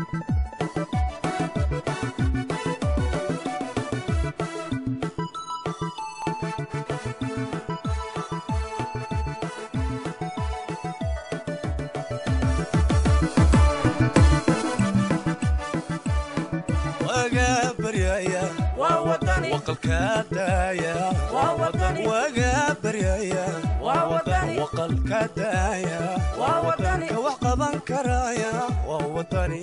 waga baryaya waqalka daaya waga baryaya waqalka daaya ka wax qaban karaya waa wadani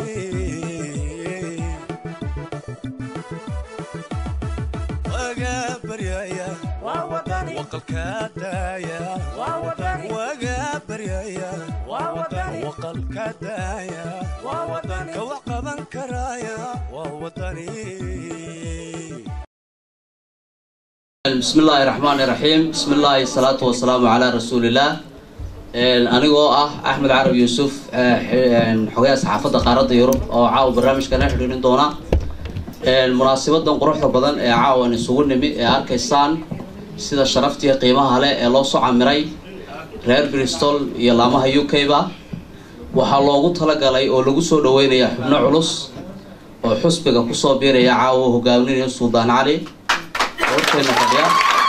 waga baryaya waqalka daaya waga baryaya waqalka daaya ka wax qaban karaya waa wadani bismi illaahi raxmaani raxiim bismi illaahi salaatu wasalaamu calaa rasuulillaah anigoo ah axmed carab yuusuf xogayaha saxaafadda qaaradda yurub oo caawa barnaamijkana xidhiirin doona munaasabadan quruxda badan ee caawan isugu nimi ee arkaysaan sida sharaftii qiimaha leh ee loo soo camiray reer bristol iyo laamaha u k ba waxaa loogu talagalay oo lagu soo dhaweynaya xubno culus oo xusbiga kusoo biiraya caawa hogaaminaya suldaan cali horteena fadhiya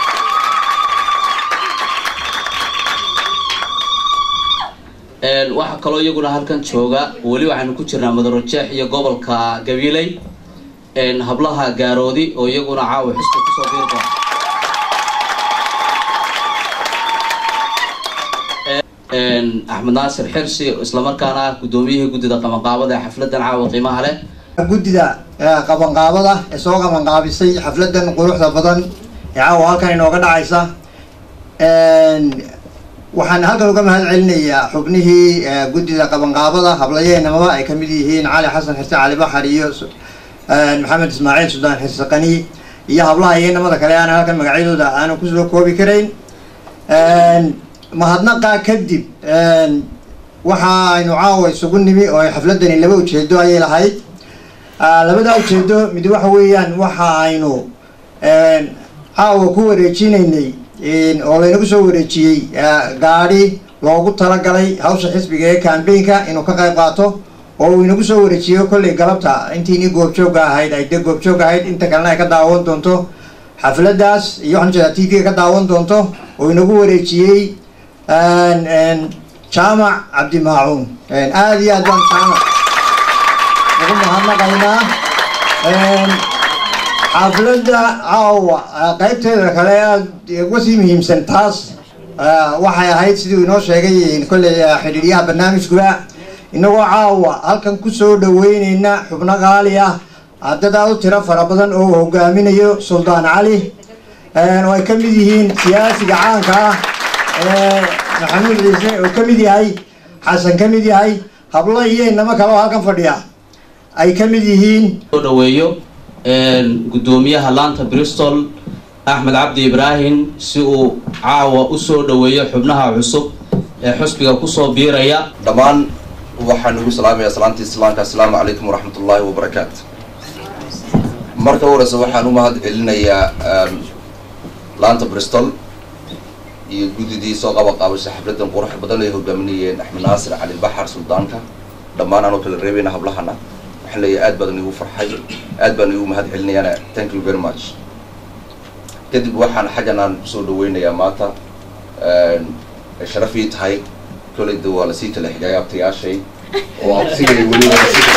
waxaa kaloo iyaguna halkan jooga weli waxaynu ku jirnaa madarojeex iyo gobolka gabiley hablaha gaaroodi oo iyaguna caawa xusbi kusoo biiri doona axmed naasir xirsi islamarkaana ah guddoomiyihii guddida qabanqaabada ee xafladan caawa qiimaha leh guddida qabanqaabada ee soo qabanqaabisay xafladan quruxda badan ee caawa halkan inooga dhacaysa waxaan halkan uga mahad celinayaa xubnihii guddida qabanqaabada hablayeenamaba ay kamid yihiin cali xasan xirse cali baxar iyo maxamed ismaaciil suldaan xirse qani iyo hablaha iyo namada kale aan halkan magacyadooda aanan kusoo koobi karayn mahadnaqaa kadib waxa aynu caawa isugu nimi oo xafladani laba ujeedo ayay lahayd labadaa ujeedo mid waxa weeyaan waxa aynu caawa ku wareejinaynay oo laynagu soo wareejiyey gaadhi loogu talagalay hawsha xisbiga ee cambaynka inuu ka qayb qaato oo uu inagu soo wareejiyo kollay galabta intiini goobjoogga ahayd ay dee goobjoog ahayd inta kalena ay ka daawan doonto xafladaas iyo waxaan jeedaa t v-ga ka daawan doonto oo inagu wareejiyey jaamac cabdimaacuun aada iyo aad baan jaamac ugu mahadnaqaynaa xafladda caawa qaybteeda kale aada uga sii muhiimsan taas waxay ahayd siduu inoo sheegay kolley xidhiidyaha barnaamijkuba inagoo caawa halkan kusoo dhaweyneyna xubno qaali ah dad aada u tiro fara badan oo uu hogaaminayo suldaan cali oo ay ka mid yihiin siyaasiga caanka ah maxamuud ciise oo ka mid yahay xasan ka mid yahay hablo iyo inamo kale oo halkan fadhiya ay ka mid yihiin soo dhaweeyo guddoomiyaha laanta bristol axmed cabdi ibraahim si uu caawa usoo dhaweeyo xubnaha cusub ee xusbiga kusoo biiraya dhammaan waxaan ugu salaamayaa salaanta islaamka assalaamu calaykum waraxmat ullaahi wabarakaatu marka horeyse waxaan u mahad celinayaa laanta bristol iyo guddidii soo qaba qaabashay xafladan qurux badan ay hogaaminayeen axmed naasir cali baxar suldaanka dhammaan aanoo kala reebayna hablahana waxaan leeyahay aad baadan igu farxay aad baan igu mahad celinayaana thank you very much kadib waxaan xaggan aan kusoo dhaweynayaa maanta ay sharaf ii tahay kolleyda waa lasii kala xigay abtayaashay oo absigay weliba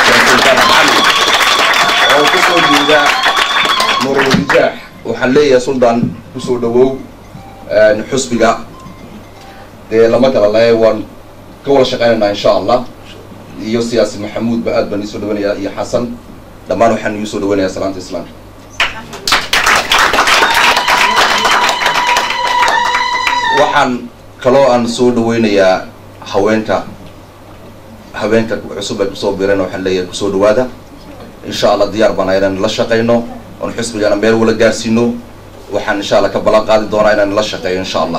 oo kusoo jeeda nuurulrijaax waxaan leeyahay suldaan kusoo dhawow xusbiga dee lama kala le waan ka wada shaqeynaynaa insha allah iyo siyaasi maxamuud ba aad baan iisoo dhaweynayaa iyo xasan dhammaan waxaan iisoo dhaweynayaa salaanta islaamka waxaan kaloo aan soo dhaweynayaa haweenka haweenka cusub ay kusoo bireen waxaan leeyahay kusoo dhawaada insha allah diyaar baan inaan la shaqeyno oon xusbigana meel wala gaarsiino waxaan insha allah ka ballan qaadi doonaa inaan la shaqeeyo insha allah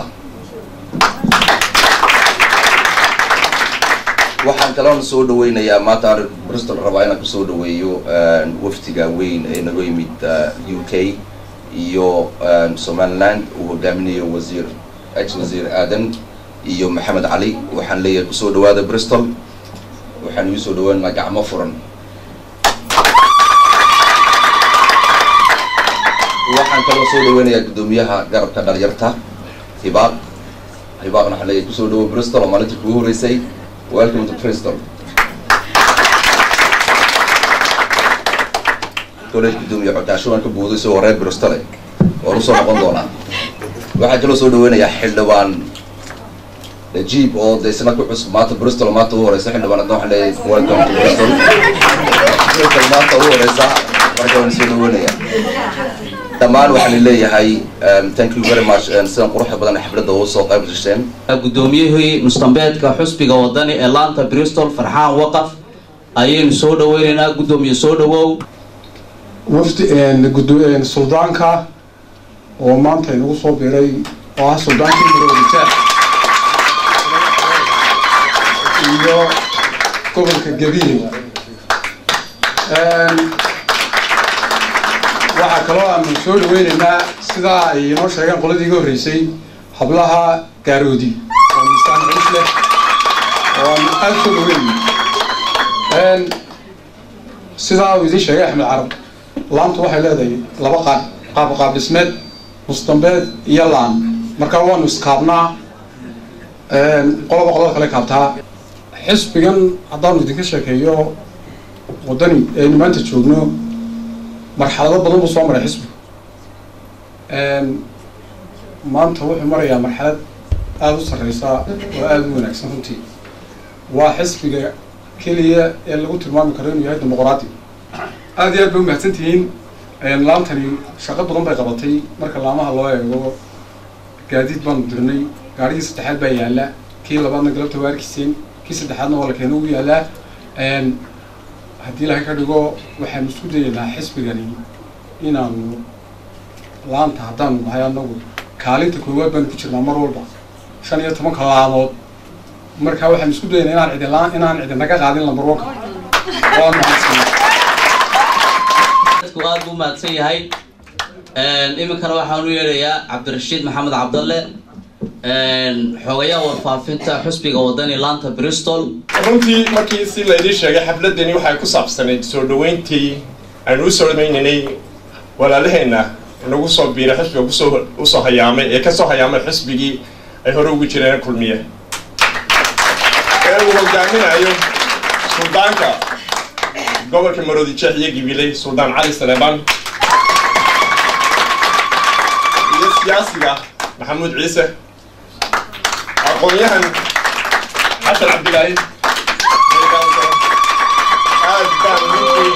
waxaan kaloon soo dhaweynayaa maanta aan bristol rabaa inaan kusoo dhaweeyo waftiga weyn ee naga yimid u k iyo somaliland uu hogaaminayo wasiir ex wasiir aadan iyo maxamed cali waxaan leeyahay kusoo dhawaada bristol waxaan igu soo dhaweynaynaa gacmo furan waxaan kaloo soo dhaweynayaa guddoomiyaha garabka dhalinyarta hibaaq hibaaqna waxaan leeyahay kusoo dhawo bristol oo maalintii kugu horeysay welcome to bristol college guddoomiye codkaasho waan ka buuday isagoo reer bristole waan usoo noqon doonaa waxaan kaloo soo dhaweynayaa xildhibaan najiib oo de isna ku cusub maanta bristol maanta ugu horeysa xildhibaan hadda waxaan leeyahay welcome to bristol bristol maanta ugu horeysa marka waan soo dhaweynayaa dhammaan waxaan leeyahay thank you very much sidan quruxda badan xafladda ugu soo qayb gasheen guddoomiyihii mustambeedka xusbiga wadani ee laanta bristol farxaan waqaf ayaynu soo dhaweynaynaa guddoomiye soo dhawow wafdi gudo- suldaanka oo maanta inagu soo biray oo ah suldaankii maroodijeex iyo gobolka gabiil waxaa kaloo aanu soo dhaweyneynaa sidaa ay inoo sheegeen qoladii iga horreysay hablaha gaaroodi oo miisaan culus leh oo aanu aada soo dhaweynay sidaa uu idiin sheegay axmed carab laantu waxay leedahay laba qaab qaab qaab dhismeed mustambeed iyo laan marka waanu iskaabnaa qolaba qolada kale kaabtaa xisbigan haddaanu idinka sheekeeyo waddani aynu maanta joogno marxalado badan buu soo maray xisbigu maanta wuxuu marayaa marxalad aada u sarreysa oo aada u wanaagsan runtii waa xisbiga keliya ee lagu tilmaami karo inuu yahay dimuqraadi aada iyo aad bay umahadsan tihiin laantani shaqo badan bay qabatay marka laamaha loo eego gaadiid baanu dirnay gaarigii saddexaad baa yaalla kii labaadna galabta waa arkiseen kii saddexaadna waa la keeno ugu yaallaa haddii ilahay ka dhigo waxaanu isku dayeynaa xisbigani inaanu laanta haddaanu nahay anagu kaalinta koowaad baanu ku jirnaa mar walba shan iyo tobanka laamood marka waxaanu isku dayeynaa inaan cidi laan inaan cidi naga qaadin lambarwanka waa mahadsan dadku aada buu mahadsan yahay iminkana waxaan u yeedhayaa cabdirashiid maxamed cabdalle xogayaha warfaafinta xusbiga wadani laanta bristol runtii markii si laydii sheegay xafladani waxay ku saabsanayd soo dhaweyntii aynu u soo dhamaynaynay walaalaheenna nagu soo biiray xisbiga kusoo usoo hayaamay ee kasoo hayaamay xisbigii ay hore ugu jireen kulmiye ee uu hogaaminayo suldaanka gobolka maroodi jeex iyo gibiley suldaan cali saleebaan iyo siyaasiga maxamuud ciise aqoon-yahan xasan cabdilaahi aad baan runtii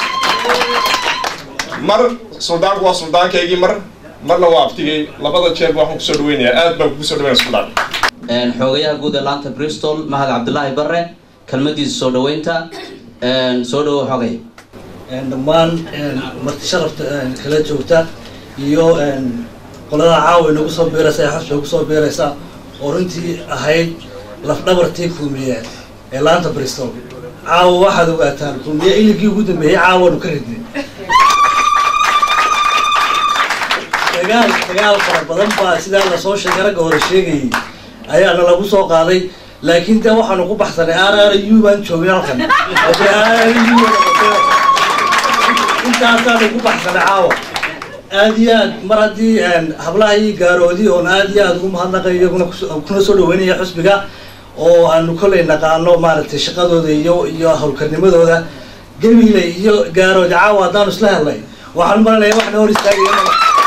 mar suldaanku waa suldaankaygii mar marna waa abtigay labada jeerba waxaan kusoo dhaweynayaa aad baan kugu soo dhaweynaya suldaan xogayaha guud ee laanta bristol mahad cabdilaahi bare kelmadiisa soo dhaweynta soo dhawow xogay dhammaan marti sharafta kala joogta iyo qolada caawa inagu soo biiraysa ee xusbiga kusoo biiraysa oo runtii ahayd lafdhabartii kulmiye ee laanta bristol caawa waxaad ogaataan kulmiye iligii ugu dambeeyey caawanu ka ridnay dagaal dagaal fara badan baa sidaa lasoo sheegay ragga hore sheegayay ayaana lagu soo qaaday laakiin de waxaanu ku baxsanay r r u baan joogin halkan intaasaanu ku baxsanay caawa aad iyo aad mar haddii hablaha ii gaaroodi oon aad iyo aad ugu mahadnaqay iyaguna kuna soo dhaweynaya xusbiga oo aanu kollay naqaano maaragtay shaqadooda iyo iyo hawlkarnimadooda gemile iyo gaaroodi caawa haddaanu isla helnay waxaan maranaya waxna hor istaagaya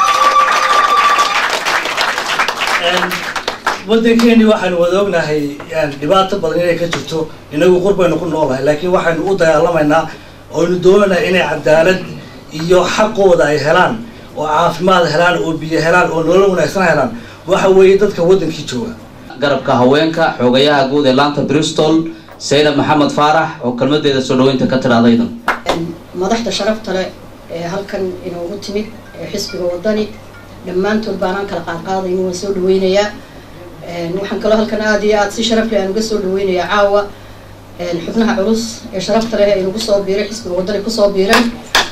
waddankeeni waxaynu wada ognahay dhibaato badan inay ka jirto inagu qurbaynu ku noolahay laakiin waxaynu u dagaalamaynaa oynu doonaynaa inay cadaalad iyo xaqooda ay helaan oo caafimaad helaan oo biyo helaan oo nolol wanaagsan helaan waxa weeye dadka waddankii jooga garabka haweenka xogayaha guud ee laanta bristol saynab maxamed faarax oo kelmadeeda soo dhaweynta ka tidhahdaydan madaxda sharafta leh ee halkan inoogu timid ee xisbiga wadani dhammaantood baanaan kala qaadqaadayno waan soo dhaweynayaa waxaan kaloo halkan aada iyo aada si sharaf leh aan uga soo dhaweynayaa caawa xubnaha culus ee sharafta leh ee nagu soo biiray xisbiga wadani kusoo biiray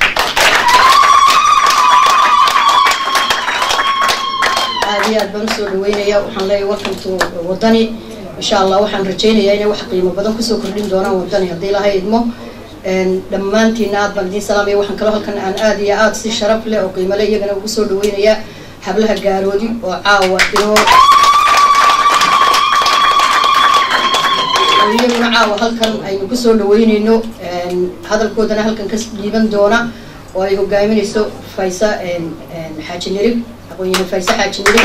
aada iyo aad baan usoo dhaweynayaa waxaan leeyahay welcome to wadani insha allah waxaan rajaynayaa inay wax qiimo badan kusoo kordhin doonaan wadani haddii laha idmo dhammaantiina aad baan idiin salaamaya waxaan kaloo halkan aan aad iyo aad si sharaf leh oo qiimo leh iyagana ugu soo dhaweynayaa hablaha gaaroodi oo caawa inoo oo iyaguna caawa halkan aynu kusoo dhaweyneyno hadalkoodana halkan ka dhiiban doona oo ay hogaaminayso faysa xaaji nirib aqoon-yahan fayse xaaji nirib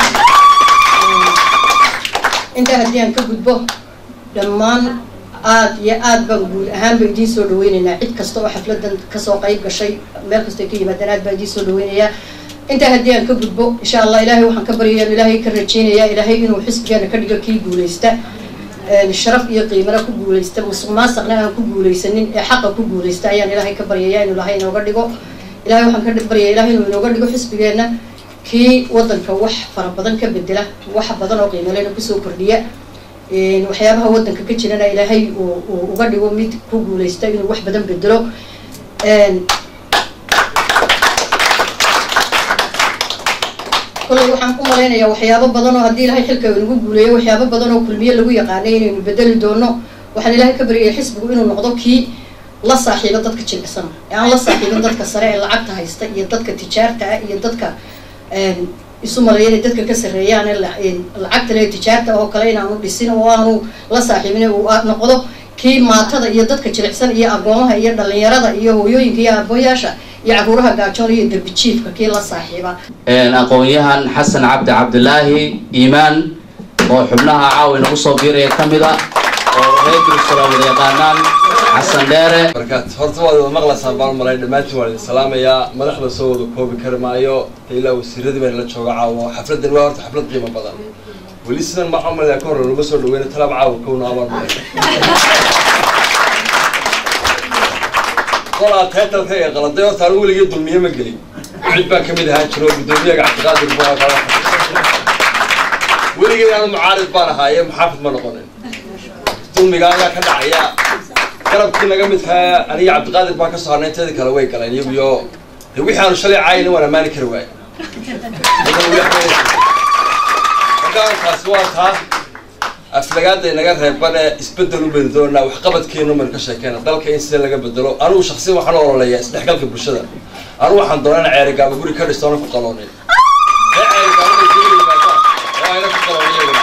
intaa haddii aan ka gudbo dhammaan aad iyo aad baan guud ahaanba idiin soo dhaweyneynaa cid kasta oo xafladan kasoo qayb gashay meel kastoo ka yimaadeen aad baan idiin soo dhaweynayaa intaa haddii aan ka gudbo insha allah ilaahay waxaan ka baryaya ilaahay ka rajeynayaa ilaahay inuu xisbigeena ka dhigo kii guuleysta sharaf iyo qiimana ku guuleysta musuq maasaqna aan ku guuleysanin ee xaqa ku guuleysta ayaan ilaahay ka baryaya inuu ilaahay inooga dhigo ilahay waxaan ka baryaya ilahay inuu inooga dhigo xisbigeenna kii wadanka wax fara badan ka bedela wax badan oo qiimalena kusoo kordhiya waxyaabaha wadanka ka jirana ilaahay uu uga dhigo mid ku guuleysta inuu wax badan bedelo kolley waxaan u malaynayaa waxyaabo badan oo haddii ilahay xilka nagu guuleeyo waxyaabo badan oo kulmiye lagu yaqaanay inaynu bedeli doono waxaan ilaahay ka baryaya xisbigu inuu noqdo kii la saaxiibo dadka jilicsan ee aan la saaxiibin dadka sare ee lacagta haysta iyo dadka tijaarta ah iyo dadka isu maleeya inay dadka ka sarreeyaan lacagta le tijaarta oo kale inaanu dhisin oo aanu la saaxiibin uu noqdo kii maatada iyo dadka jilicsan iyo agoomaha iyo dhalinyarada iyo hooyooyinka iyo abooyaasha iyo caruuraha gaajoon iyo derbijiifka kii la saaxiiba aqoon-yahan xasan cabdi cabdilaahi iimaan oo xubnaha caawi nagu soo biiraya ka mid a oo reer jerusalem wada yaqaanaan xasan dheere markaad horta waad wada maqlaysaan baan malay dhammaantiin waan idin salaamayaa madaxda soo wada koobi kari maayo ilaa wasiiradii baan la jooga caawa xafladan waa horta xaflad qiimo badan weli sidan maxaa malaya ka hor laga soo dhaweyna talaab caawa kowna abaan malay qolaa taytalka ee qaladay horta anu weligii dulmiye ma gelin cid baan kamid ahaan jiro guddoomiyaga cabdiqaadir baa weligii anu mucaarid baan ahaaye muxaafid ma noqonin dulmiga ayaa ka dhacaya garabkii naga midkaa aniga cabdiqaadir baan ka soo harnay inteedii kale way galeen iyaguyo de wixii aanu shalay caayina waan ammaani kari waaya markaankaasi waa taa aflagaada inaga reebane isbedel u bedi doonaa waxqabadkeenu maynu ka sheekeyna dalka in sida laga bedelo anugu shaksiyan waxaan u ololeeyaa isdhexgalka bulshada anugu waxaan doonaa in ceerigaaba guri ka dhisto ana ku qaloonin ee ceerigaabada guri yimaadaan oo ayna ku qaloonin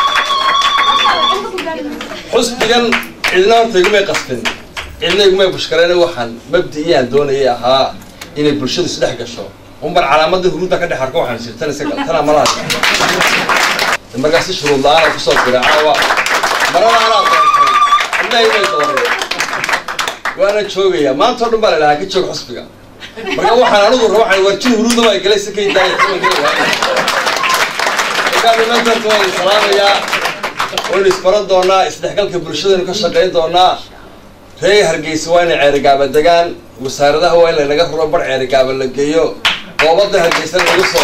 xusbigan cidna horta igumay qasbin cidna igumay bushkareen waxaan mabdi-iyaan doonayay ahaa inay bulshadu isdhex gasho umar calaamadda huruudda ka dhex arko waxaan jir tan isaga tana malaha markaa si shuruud la-aan kusoo dira caawa marada anaa doontay cidna imay doonin waana joogayaa maanta o dhan baa la dhahaa ka joog xusbiga marka waxaan anigu raba waxaan warjin huruudda baa galay si kay daaya taman geli waaya markaa nimantarta waan salaamayaa waynu isbaran doonaa isdhexgalka bulshadaynu ka shaqayn doonaa reer hargeysa waa inay ceerigaaba degaan wasaaradaha waa in laynaga ruro bar ceerigaaba la geeyo qoobada hargeysana lagu soo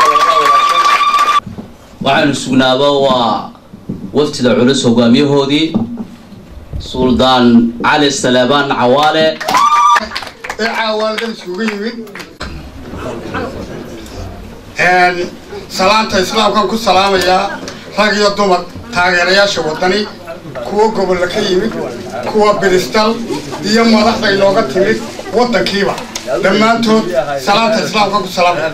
waxaynu sugnaaba waa waftida culus hogaamiyahoodii suldaan cali saleebaan cawaale ee caawaaldan iskugu yimid salaanta islaamkan ku salaamayaa rag iyo dumar taageerayaasha wadani kuwa gobolla ka yimid kuwa biristal iyo madaxda inooga timid waddankiiba dhammaantood salaanta islaamkan ku salaamaya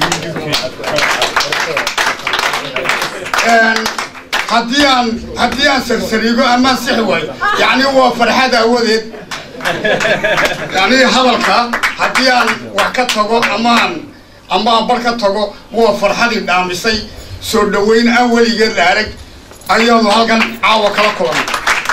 haddii aan haddii aan sarsariigo amaan sixi waayo yacni waa farxad aawadeed yacni hadalka haddii aan wax ka tago amaan ama aan bar ka tago waa farxadii dhaamisay soo dhaweyn aan weligeed la arag ayaanu halkan caawa kala kulanay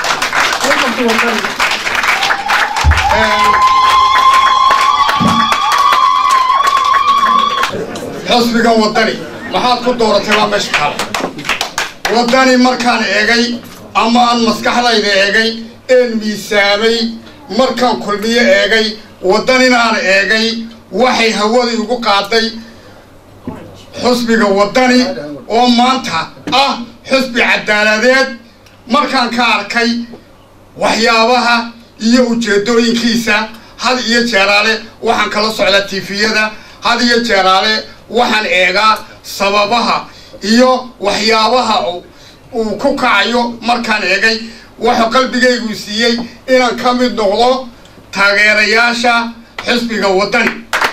xisbigan wadani maxaad ku dooratay waa meesha kale wadani markaan eegay ama aan maskaxdayda eegay een miisaamay markaan kulmiyo eegay waddanina aan eegay waxay hawada igu qaaday xusbiga waddani oo maanta ah xusbi cadaaladeed markaan ka arkay waxyaabaha iyo ujeedooyinkiisa had iyo jeeraale waxaan kala socdaa tifiyada had iyo jeeraale waxaan eegaa sababaha iyo waxyaabaha uu ku kacayo markaan eegay wuxuu qalbigaygu siiyey inaan ka mid noqdo taageerayaasha xisbiga waddani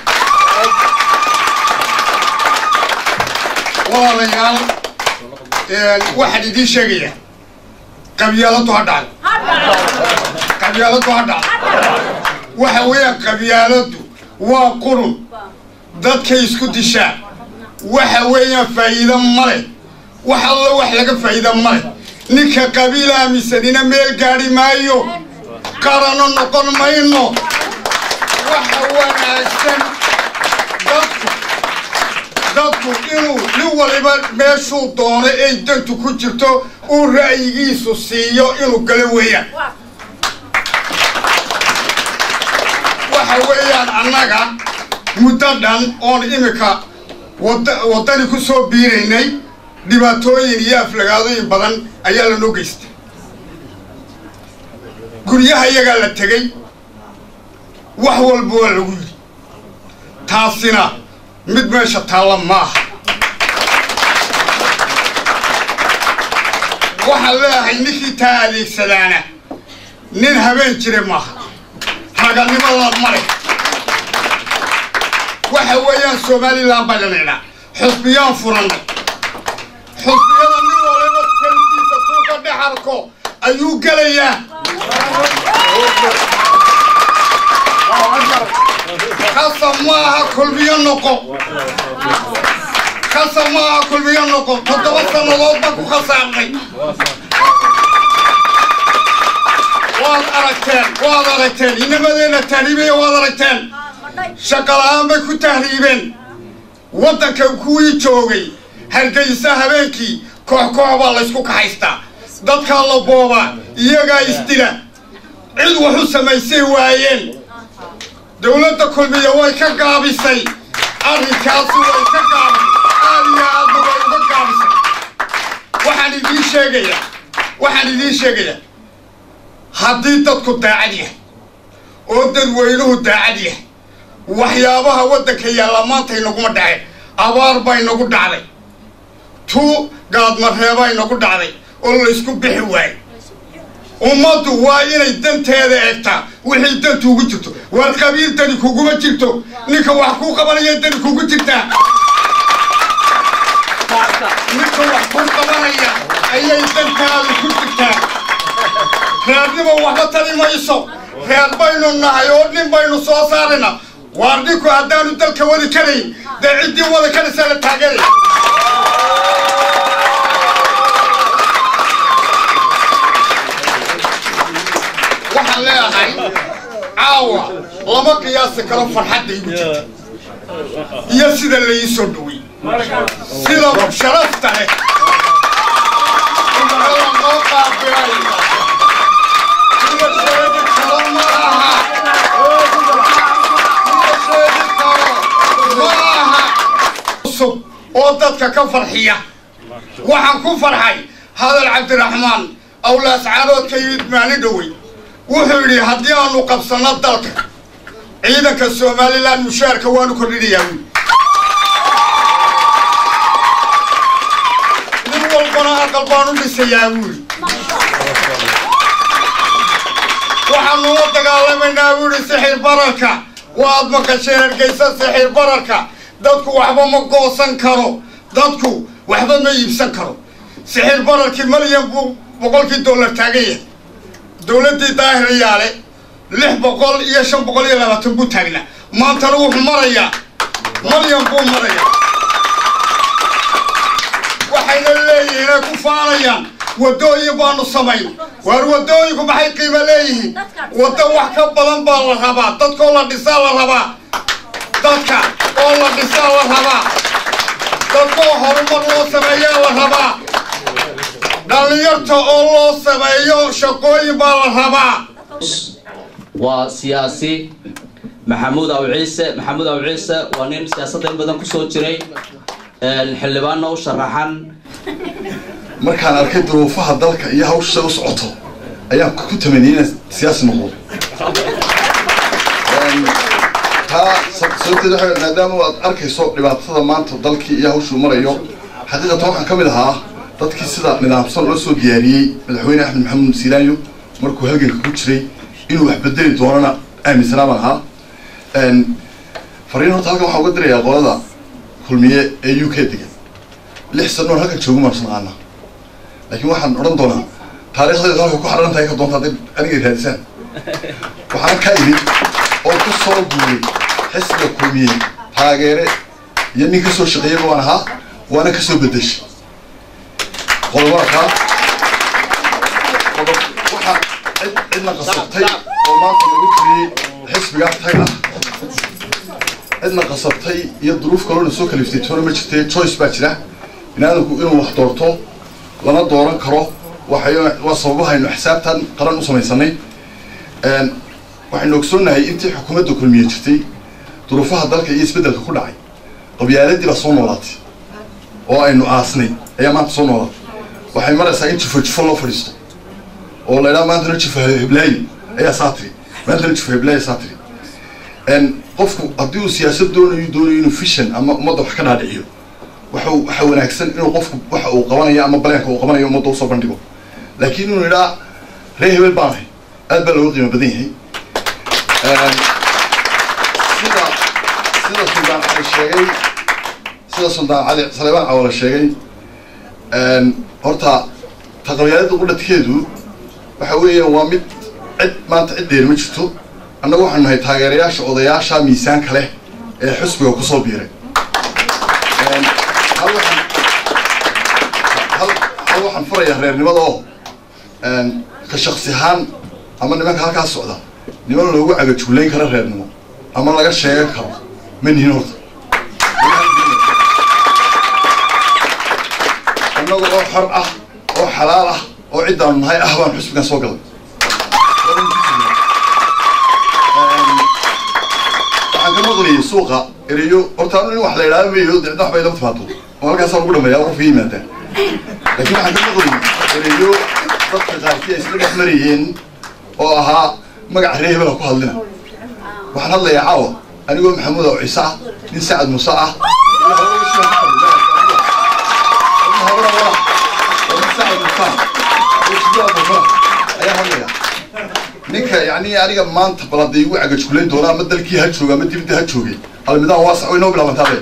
walaalayaal waxaan idiin sheegaya qabyaaladu ha dhacdo qabyaaladu ha dhacdo waxa weeyaan qabyaaladu waa qurun dadkay isku dishaa waxa weeyaan faa'iido ma leh wax alla wax laga faa'iida ma leh ninka qabiil aaminsanina meel gaadhi maayo qarano noqon mayno waxa wanaagsan dadku dadku inuu nin waliba meeshuu doono ay dantu ku jirto uu ra'yigiisu siiyo inuu galo weeyaan waxa weeyaan annaga muddo dhan oon imika wada waddani ku soo biiraynay dhibaatooyin iyo aflagaadooyin badan ayaa lanoo geystay guryaha iyagaa la tegey wax walba waa lagu yidhi taasina mid meesha taalla maaha waxaan leeyahay ninkii taa adeegsadaana nin habeen jire maaha raganimada male waxa weeyaan somalilan baa lanaynaa xusbiyaan furannay xusbiyada nin waliba tankiisa suuka dhex arko ayuu gelayaa kasab maaha kulmiyo noqo kasab maaha kulmiyo noqo toddoba sannadood baan ku khasaarnay waad aragteen waad aragteen inamadeenna tahriibaya waad aragteen shaqala-aan bay ku tahriibeen waddanka kuwii joogay hargeysa habeenkii koox koox baa laysku kaxaystaa dadkaa la boobaa iyagaa isdila cid waxu samaysay waayeen dowladda kulmiya way ka gaabisay arrinkaasi way ka gaabisay aad iyo aadna way uga gaabisay waxaan idiin sheegayaa waxaan idiin sheegayaa haddii dadku daacad yahay oo dadweynuhu daacad yahay waxyaabaha waddanka yaalla maanta inaguma dhaceen abaar baa inagu dhacday tuu gaadmareebaa inagu dhacday oo laysku bixi waayey ummaddu waa inay danteeda eegtaa wixii dantu ugu jirto waar qabiil dani kuguma jirto ninka wax kuu qabanaya dani kugu jirtaa ninka wax kuu qabanaya ayay dantaadu ku jirtaa reernimo waxba tali mayso reer baynu nahay oo nin baynu soo saarayna waar ninku haddaanu dalka wadi karayn dee ciddii wada karaysaa la taageeraya waxaan leeyahay caawa lama qiyaasi karo farxadda igu jirta iyo sida la ii soo dhowey sida sharafta leh ummadada noo qaabilay sida sheegi karo ma aha sida sheegi karo ma aha cusub oo dadka ka farxiya waxaan ku farxay hadal cabdiraxmaan awlaascaarood ka yimid maalin dhowey wuxuu yidhi haddii aanu qabsanno dalka ciidanka somalilan mushaarka waanu kordhinayaa wiil nin walbana aqal baanu dhisayaa wiil waxaanu la dagaalamaynaa wiili sixir bararka waad maqasheen hargeysa sixir bararka dadku waxba ma goosan karo dadku waxba ma iibsan karo sixir bararkii malyan buu boqolkii dollar taagan yahay dowladdii daahirayaale lix boqol iyo shan boqol iyo labaatan buu taagnaa maantana wuxuu marayaa malyan buu marayaa waxayna leeyihiin ay ku faanayaan waddooyin baanu samayn waar waddooyinku maxay qiimo leeyihiin waddo wax ka badan baa la rabaa dadkoo la dhisaa la rabaa dadka oo la dhisaa la rabaa dadkoo horumar loo sameeyaa la rabaa dhallinyarta oo loo sameeyo shaqooyin baa la rabaa waa siyaasi maxamuud aw ciise maxamuud aw ciise waa nin siyaasadda in badan kusoo jiray xildhibaanna u sharaxan markaan arkay duruufaha dalka iyo hawsha u socoto ayaan ku tamaniyay inaan siyaasi noqdo taa sababteed waxa maadaama aad arkayso dhibaatada maanta dalkii iyo hawshuu marayo xaqiiqatan waxaan ka mid ahaa dadkii sida nidaamsan loo soo diyaariyey madaxweyne axmed maxamuud siilaanyo markuu halganka ku jiray inuu wax bedeli doonana aaminsanaa baan ahaa fariin horta halkan waxaan uga dirayaa qolada kulmiye ee u k degan lix sanoon halkan joogu maan naqaana laakiin waxaan odhan doonaa taariikhdeedu halka ku xaran tahay ka doonta hadday aniga raadisaan waxaan ka imid oo ku soo guuray xisbiga kulmiye taageere iyo nin kasoo shaqeeyaba waan ahaa waana kasoo bedeshay qodobada kaa qodob waxaa cid cidna qasabtay oo maanta lagu tiriyey xisbiga tag ah cidna qasabtay iyo duruuf kaloona soo kaliftay toona ma jirtee choice baa jira binaadamku inuu wax doorto lama dooran karo waxay waa sababahaynu xisaabtan qaran u samaysanay waxaynu ogsoonnahay intii xukuumadda kulmiye jirtay duruufaha dalka iyo isbeddelka ku dhacay qabyaaladii baa soo noolaatay oo aynu aasnay ayaa maanta soo noolaatay waxay maraysaa in jufo jufo loo fadhiisto oo la idhaha maantana jufo heblaayi ayaa saatiri maantana jufo heblaayi saatiri qofku haddii uu siyaasad doonayo doonayo inuu fishan ama ummadda wax ka dhaadhiciyo waxu waxa wanaagsan inuu qofku waxa uu qabanayo ama baleenka uu qabanayo ummadda usoo bandhigo laakiin inuu idhaa ree hebel baanahay aad baa looga qiimo badan yahay sida sida suldaan cali sheegay sida suldaan cali saleebaan cawala sheegay horta taqabyaalada qudhadkeedu waxa weeyaan waa mid cid maanta cid dheer ma jirto annagu waxaanu nahay taageerayaasha odayaasha miisaanka leh ee xusbiga kusoo biiray hal waxaan hal hal waxaan furayaa reernimada oo ka shaksi ahaan ama nimanka halkaas socda niman loogu cagajuulayn karo reernimo ama laga sheegan karo ma nihin horta annagu oo xor ah oo xalaal ah oo ciddaanu nahay ah baan xusbigan soo galay waxaan ka maqlayay suuqa ereyo horta anu in wax la idhaahdo mayo dicda wax bay lama timaado oo halkaasaa lagu dhameeyaa qofka yimaadaan laakiin waxaan ka maqlayay ereyo dadka qaarkii ay isla dhex marayeen oo ahaa magaca ree hebela ku hadlina waxaan hadlayaa caawa anigoo maxamuud oo ciise ah nin sacad muuse ah ayaa hadlaya ninka yani aniga maanta balada igu cagajkulayn doona ama dalkii ha jooga ama dibadda ha joogay almidaan waasac way noo bilaabantaade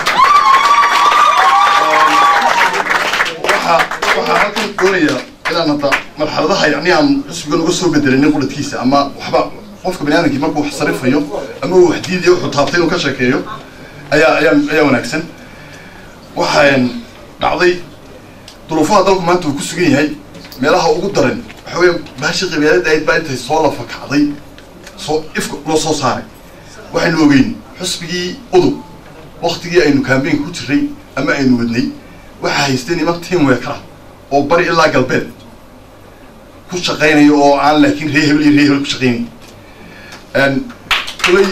waxaa waxaa halkan doonaya inaan hadda marxaladaha yani aan xusbigan uga soo bedelinin qudhadkiisa ama waxba qofka bani aadamkii markuu wax sarifayo ama uu wax diidayo wuxuu taabtay inuu ka sheekeeyo ayaa ayaa ayaa wanaagsan waxaan dhacday duruufaha dalku maanta uu ku sugan yahay meelaha ugu daran waxa weya baashi qabyaalada ahayd baa intay soo lafa kacday soo ifka loo soo saaray waxaynu ogeyn xusbigii udub waktigii aynu kambeynka ku jiray ama aynu wadnay waxaa haystay niman tiam weekara oo bari ilaa galbeed ku shaqaynayo oo aan laakiin ree hebel iyo ree hebel ku shaqaynay kulay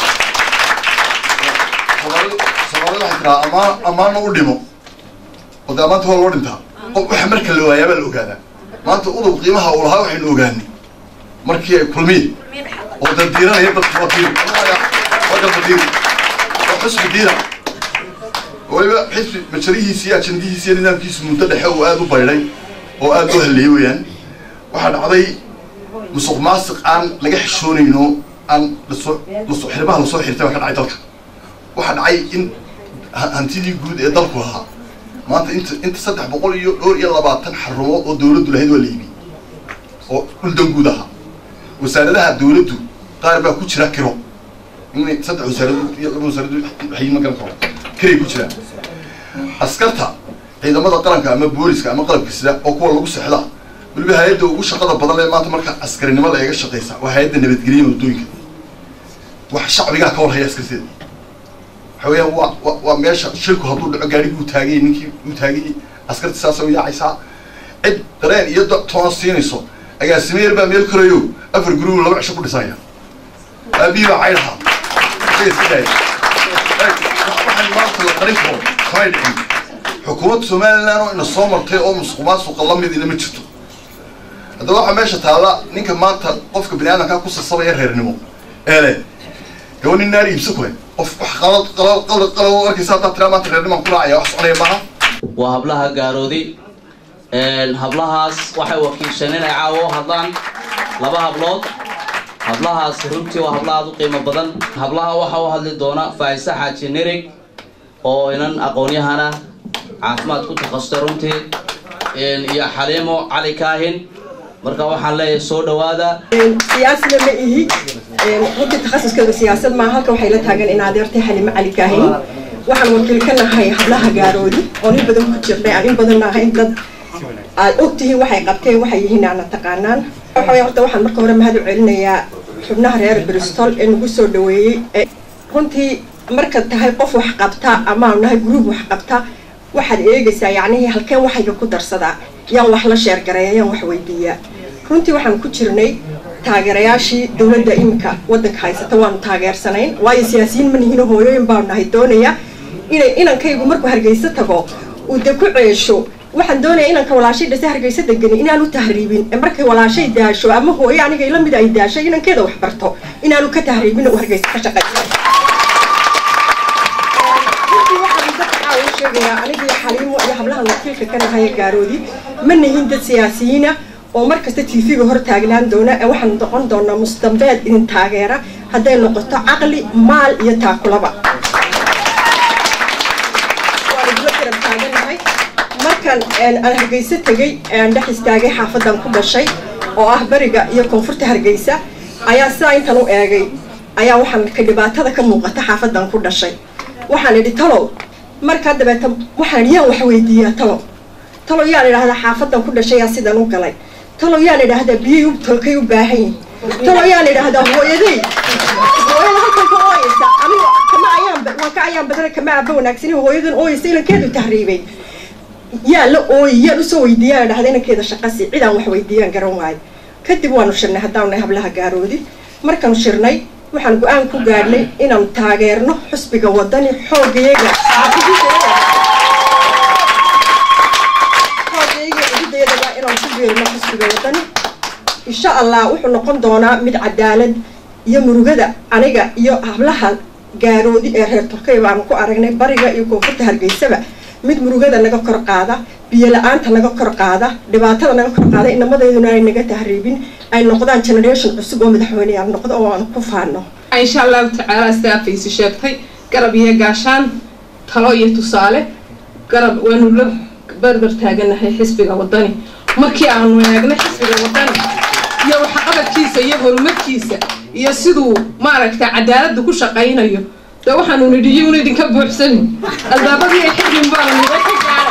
soomaalida soomaalida waxay tiraa amaan amaana u dhimo oo dee amaanta waa loo dhintaa waxa marka la waayaa baa la ogaadaa maanta udub qiimaha uu lahaa waxaynu ogaanay markii ay kulmiye oo dandiiranaya dadka waa diir waa galba diir waa xusbi diira waliba xisbi majarihiisi iyo ajandihiisi iyo nidaamkiisu muddo dhexe uu aada u baydhay oo aada u halleeyey weeyaan waxaa dhacday musuq maasiq aan laga xishoonayno aan lasoo lasoo xirbaha lasoo xirtay baa ka dhacay dalka waxaa dhacay in hantidii guud ee dalku lahaa maanta inta inta saddex boqol iyo dhowr iyo labaatan xarumood oo dawladdu lahayd waa la iibiyey oo dhuldan guud ahaa wasaaradaha dawladdu qaar baa ku jira kiro in saddex wasaaradood iyo laba wasaaradood waxay ma garan karo kiray ku jiraan askarta ciidamada qaranka ama booliska ama qalabka sida oo kuwa lagu sexda weliba hay-adda ugu shaqada badan lee maanta marka askarinimo la eega shaqaysa waa hay-adda nabadgelya waddooyinka wax shacbigaa ka warhaya askarteeda waxa weeyaan waa wa waa meesha shilku hadduu dhaco gaadhigii uu taaganyay ninkii uu taaganyay askarti saasa u yaacaysaa cid dareen iyo da toona siinayso agaasime yar baa meel korayo afar guruu laba cisho ku dhisanya aabihii baa caydhahaa isaga iska daaya waxaan maanta la qarin karo kamay dhicin xukuumadda somaliland oo ina soo martay oo musuq maasuqa la mid ina ma jirto haddaba waxaa meesha taalla ninka maanta qofka bani aadamkaa ku sasabaya reernimo eele gawa nin naar iibsa kule qof wax qalad qalad qalad qalad arkaysa haddaa tiraa maanta reernimaan ku raacaya wax soconaya maaha waa hablaha gaaroodi hablahaas waxay wakiisheen inay caawo u hadlaan laba hablood hablahaasi runtii waa habla aad u qiimo badan hablaha waxaa u hadli doona faaiise xaaji nirig oo inan aqoon-yahana caafimaad ku takhasustay runtii iyo xaliimo cali kaahin marka waxaan leeyahay soo dhawaada siyaasina ma ihi runtii takhasuskeyga siyaasad maa halka waxay la taagan in adeertay xalimo cali kaahin waxaan wakiil ka nahay hablaha gaaroodi oon in badan ku jirnay aan in badan nahay dad aad ogtihiin waxay qabteen waxay yihiin aana taqaanaan waxa way horta waxaan marka hore mahad u celinayaa xubnaha reer bristol ee nagu soo dhaweeyey runtii markaad tahay qof wax qabta amaanu nahay gruub wax qabta waxaad eegaysaa yacnihii halkeen waxayga ku darsadaa yaan wax la sheergareeya yaan wax weydiiyaa runtii waxaan ku jirnay taageerayaashii dowladda iminka waddanka haysata waanu taageersanayn waayo siyaasiyiin ma nihino hooyooyin baanu nahay doonaya inay inankaygu markuu hargeysa tago uu de ku ceesho waxaan doonaya inanka walaashay dhase hargeysa degani inaanu tahriibin ee markay walaashay daasho ama hooyo aniga ila mid ay daasho inankeeda wax barto inaanu ka tahriibin uu hargeysa ka shaqayso sheegayaa anigii xaliimo iyo hablahan wakiilka ka nahaya gaaroodi ma nihin dad siyaasiyiina oo markasta tv-ga hor taagnaan doona ee waxaan noqon doonaa musdambeed idin taageera hadday noqoto caqli maal iyo taakulaba waan idla garab taaganahay markan aan hargeysa tegey aan dhex istaagay xaafadan ku dhashay oo ah beriga iyo koonfurta hargeysa ayaa sidaa intan u eegay ayaa waxaan ka dhibaatada ka muuqata xaafadan ku dhashay waxaan idhi talow markaa dabeeta waxaan yaan wax weydiiyaa talow talow yaan idhaahdaa xaafadan ku dhashay yaa sidan u galay talow yaan idhaahdaa biyay tolkay u baahan yihin talow yaan idhaahdaa hooyaday hooyada halkan ka ooyeysa aniga kama ayaan waan ka ayaan badana kama aaba wanaagsanin hooyadan ooyeysa inankeedu tahriibay yaa la ooyi yaan usoo weydiiyaan idhahda inankeeda shaqasi cidaan wax weydiiyaan garan waayo kadib waanu shirnay haddaanu nahay hablaha gaaroodi markaanu shirnay waxaan go-aan ku gaadhnay inaanu taageerno xusbiga wadani xoogayaga xoogayaga cidideedaba inaanu ku beerino xusbiga wadani insha allah wuxuu noqon doonaa mid cadaalad iyo murugada aniga iyo hablaha gaaroodi ee reer turkay baanu ku aragnay bariga iyo koonfurta hargeysaba mid murugada naga kor qaada biyo la-aanta naga kor qaada dhibaatada naga kor qaada inamadeeduna ay naga tahriibin ay noqdaan generation cusub oo madaxweyneyaal noqdo oo aanu ku faano insha allahu tacaala sidaa faysi sheegtay garab iyo gaashaan talo iyo tusaale garab waanu la barbar taaganahay xisbiga wadani markii aanu eegnay xisbiga wadani iyo waxqabadkiisa iyo horumarkiisa iyo siduu maaragta cadaaladda ku shaqaynayo de waxaanu nidhi iyuuna idinka buuxsanin albaabadii ay xidhin baanu nida ka gaara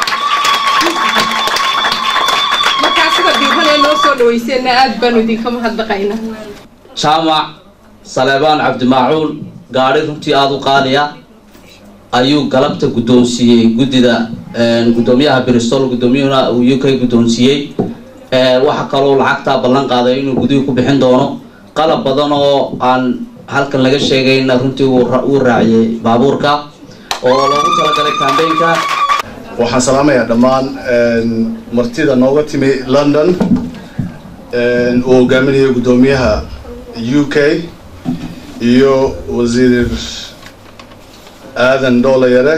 markaa sida diiran ee noo soo dhawayseenna aad baanu idinka mahadnaqaynaa jaamac saleebaan cabdimaacuun gaadhi runtii aada u qaaliya ayuu galabta guddoonsiiyey guddida guddoomiyaha bristol guddoomiyahuna uu u k guddoonsiiyey waxa kaloo lacagtaa ballan qaaday inuu gudihii ku bixin doono qalab badan oo aan halkan laga sheegayna runtii wuu raaciyey baabuurka oo loogu talagalay kambeynka waxaan salaamayaa dhammaan martida nooga timi london uu hogaaminayo guddoomiyaha u k iyo wasiir aadan dhoolayare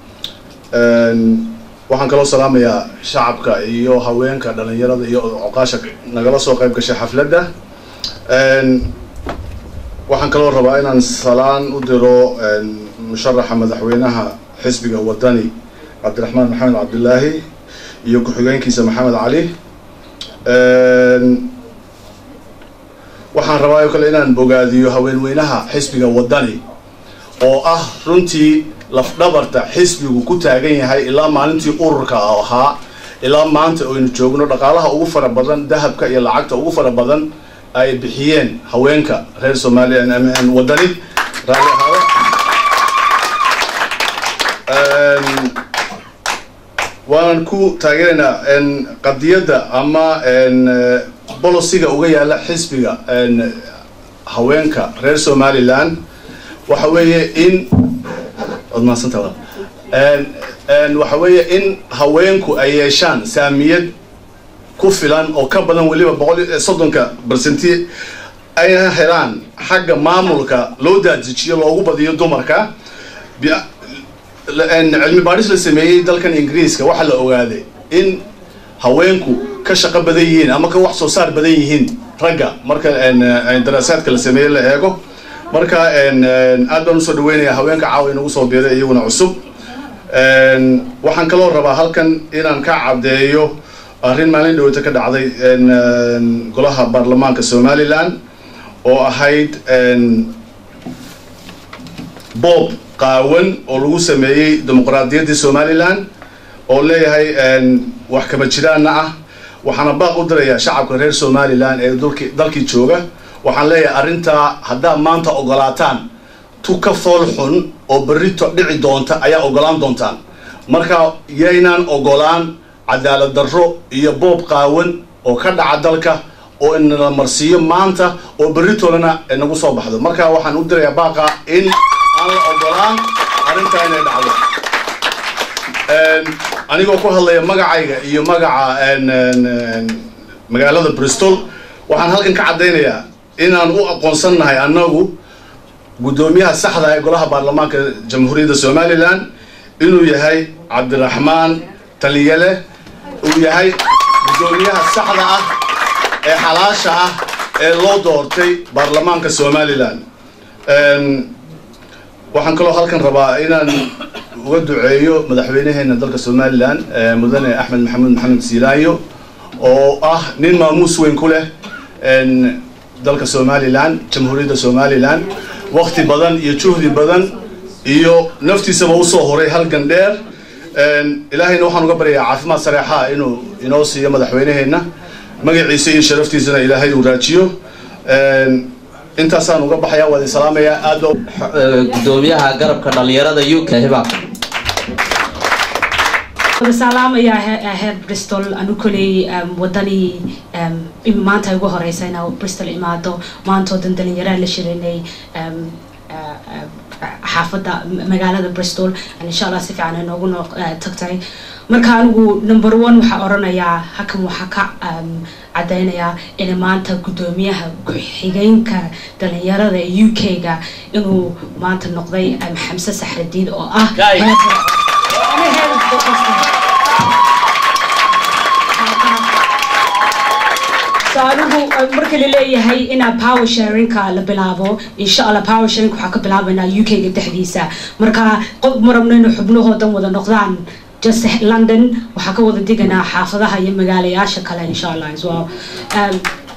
waxaan kaloo salaamayaa shacabka iyo haweenka dhalinyarada iyo coqaasha nagala soo qayb gashay xafladda waxaan kaloo rabaa inaan salaan u diro musharaxa madaxweynaha xisbiga wadani cabdiraxmaan maxamed cabdilaahi iyo ku-xigeenkiisa maxamed cali waxaan rabaa oo kale inaan bogaadiyo haweenweynaha xisbiga wadani oo ah runtii lafdhabarta xisbigu ku taagan yahay ilaa maalintii ururka ahaa ilaa maanta aynu joogno dhaqaalaha ugu fara badan dahabka iyo lacagta ugu fara badan ay bixiyeen haweenka reer soomaaliya wadani raali ahaada waanan ku taageeraynaa qadiyadda ama bolosiga uga yaala xisbiga haweenka reer somaliland waxa weeye in waad mahadsanta waxa weeye in haweenku ay yeeshaan saamiyad ku filan oo ka badan weliba boqol soddonka bersenti ayna helaan xagga maamulka loo daadijiyo loogu badiyo dumarka cilmi baadhis la sameeyey dalkan ingiriiska waxaa la ogaaday in haweenku ka shaqo badan yihiin ama ka wax soo saar badan yihiin ragga marka daraasaadka la sameeye la eego marka aad baan usoo dhaweynayaa haweenka caawa inagu soo biiray iyaguna cusub waxaan kaloo rabaa halkan inaan ka caddeeyo arrin maalin dhaweyta ka dhacday golaha baarlamaanka somalilan oo ahayd boob qaawan oo lagu sameeyey dimuqraadiyaddii somalilan oo leeyahay wax kama jiraanna ah waxaana baaq u dirayaa shacabka reer somalilan ee dulki dalkii jooga waxaan leeyahay arrintaa haddaad maanta ogolaataan tu ka fool xun oo berrito dhici doonta ayaa ogolaan doontaan marka yaynaan ogolaan cadaalad darro iyo boob qaawan oo ka dhaca dalka oo inala marsiiyo maanta oo berritolana nagu soo baxdo marka waxaan u dirayaa baaqa in aan la ogolaan arrintaa inay dhacdo anigoo ku hadlaya magacayga iyo magaca magaalada bristol waxaan halkan ka caddaynayaa inaan u aqoonsannahay annagu guddoomiyaha saxda ee golaha baarlamaanka jamhuuriyadda somalilan inuu yahay cabdiraxmaan taliyale uu yahay guddoomiyaha saxda ah ee xalaasha ah ee loo doortay baarlamaanka somalilan waxaan kaloo halkan rabaa inaan uga duceeyo madaxweynaheena dalka somalilan mudane axmed maxamuud maxamed siilaayo oo ah nin maamuus weyn ku leh dalka somalilan jamhuuriyadda somalilan wakti badan iyo juhdi badan iyo naftiisaba usoo horay halgan dheer ilaahayna waxaan uga baryayaa caafimaad sareexaa inuu inoo siiyo madaxweynaheena magaciisa iyo sharaftiisana ilaahay uu raajiyo intaasaan uga baxayaa waa idin salaamayaa aad gudoomiyaha garabka dhalinyarada u k hibaaq salaamaya heer bristol anu koley wadani maanta ay ugu horeysa inaa bristol imaado maantoo dan dhalinyaraa la shirinay xaafadda magaalada bristol insha allah si fiican ay noogu noo tagtay marka anigu number one waxaa oranayaa hakan waxaa ka caddaynayaa in maanta guddoomiyaha ku-xigeenka dhalinyarada ee u k-ga inuu maanta noqday xamse saxradiid oo ah so anigu marka laleeyahay inaa power sharingka la bilaabo insha allah power sharing waxaa ka bilaabanaa u k-ga dhexdiisa marka qof ma rabno inay xubnahoodan wada noqdaan just london waxaa ka wada deganaa xaafadaha iyo magaalayaasha kale insha allah as well um,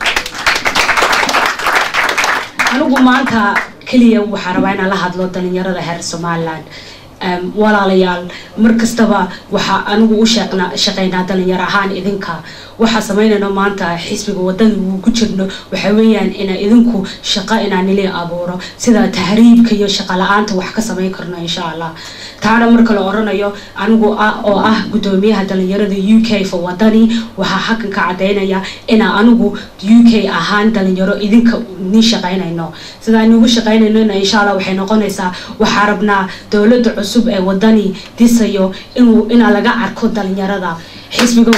anigu maanta keliya waxaa rabaa inaan la hadlo dhalinyarada heer somaliland um, walaalayaal mar kastaba waxaa anigu u sheeqna shaqeynaa dhalinyar ahaan idinka waxaa samaynayno maanta xisbiga wadada uu ku jirno waxa weeyaan ina idinku shaqo inaan nili abuuro sida tahriibka iyo shaqo la-aanta wax ka samayn karno insha allah taana marka la oranayo anigu oo ah guddoomiyaha dhalinyarada u k for wadani waxaa hakan ka cadaynaya inaa anigu u k ahaan dhalinyaro idinka ni shaqaynayno sida inugu shaqaynayno insha allah waxay noqonaysaa waxaa rabnaa dowladda cusub ee wadani disayo inuu inaa laga arko dhalinyarada xisbiga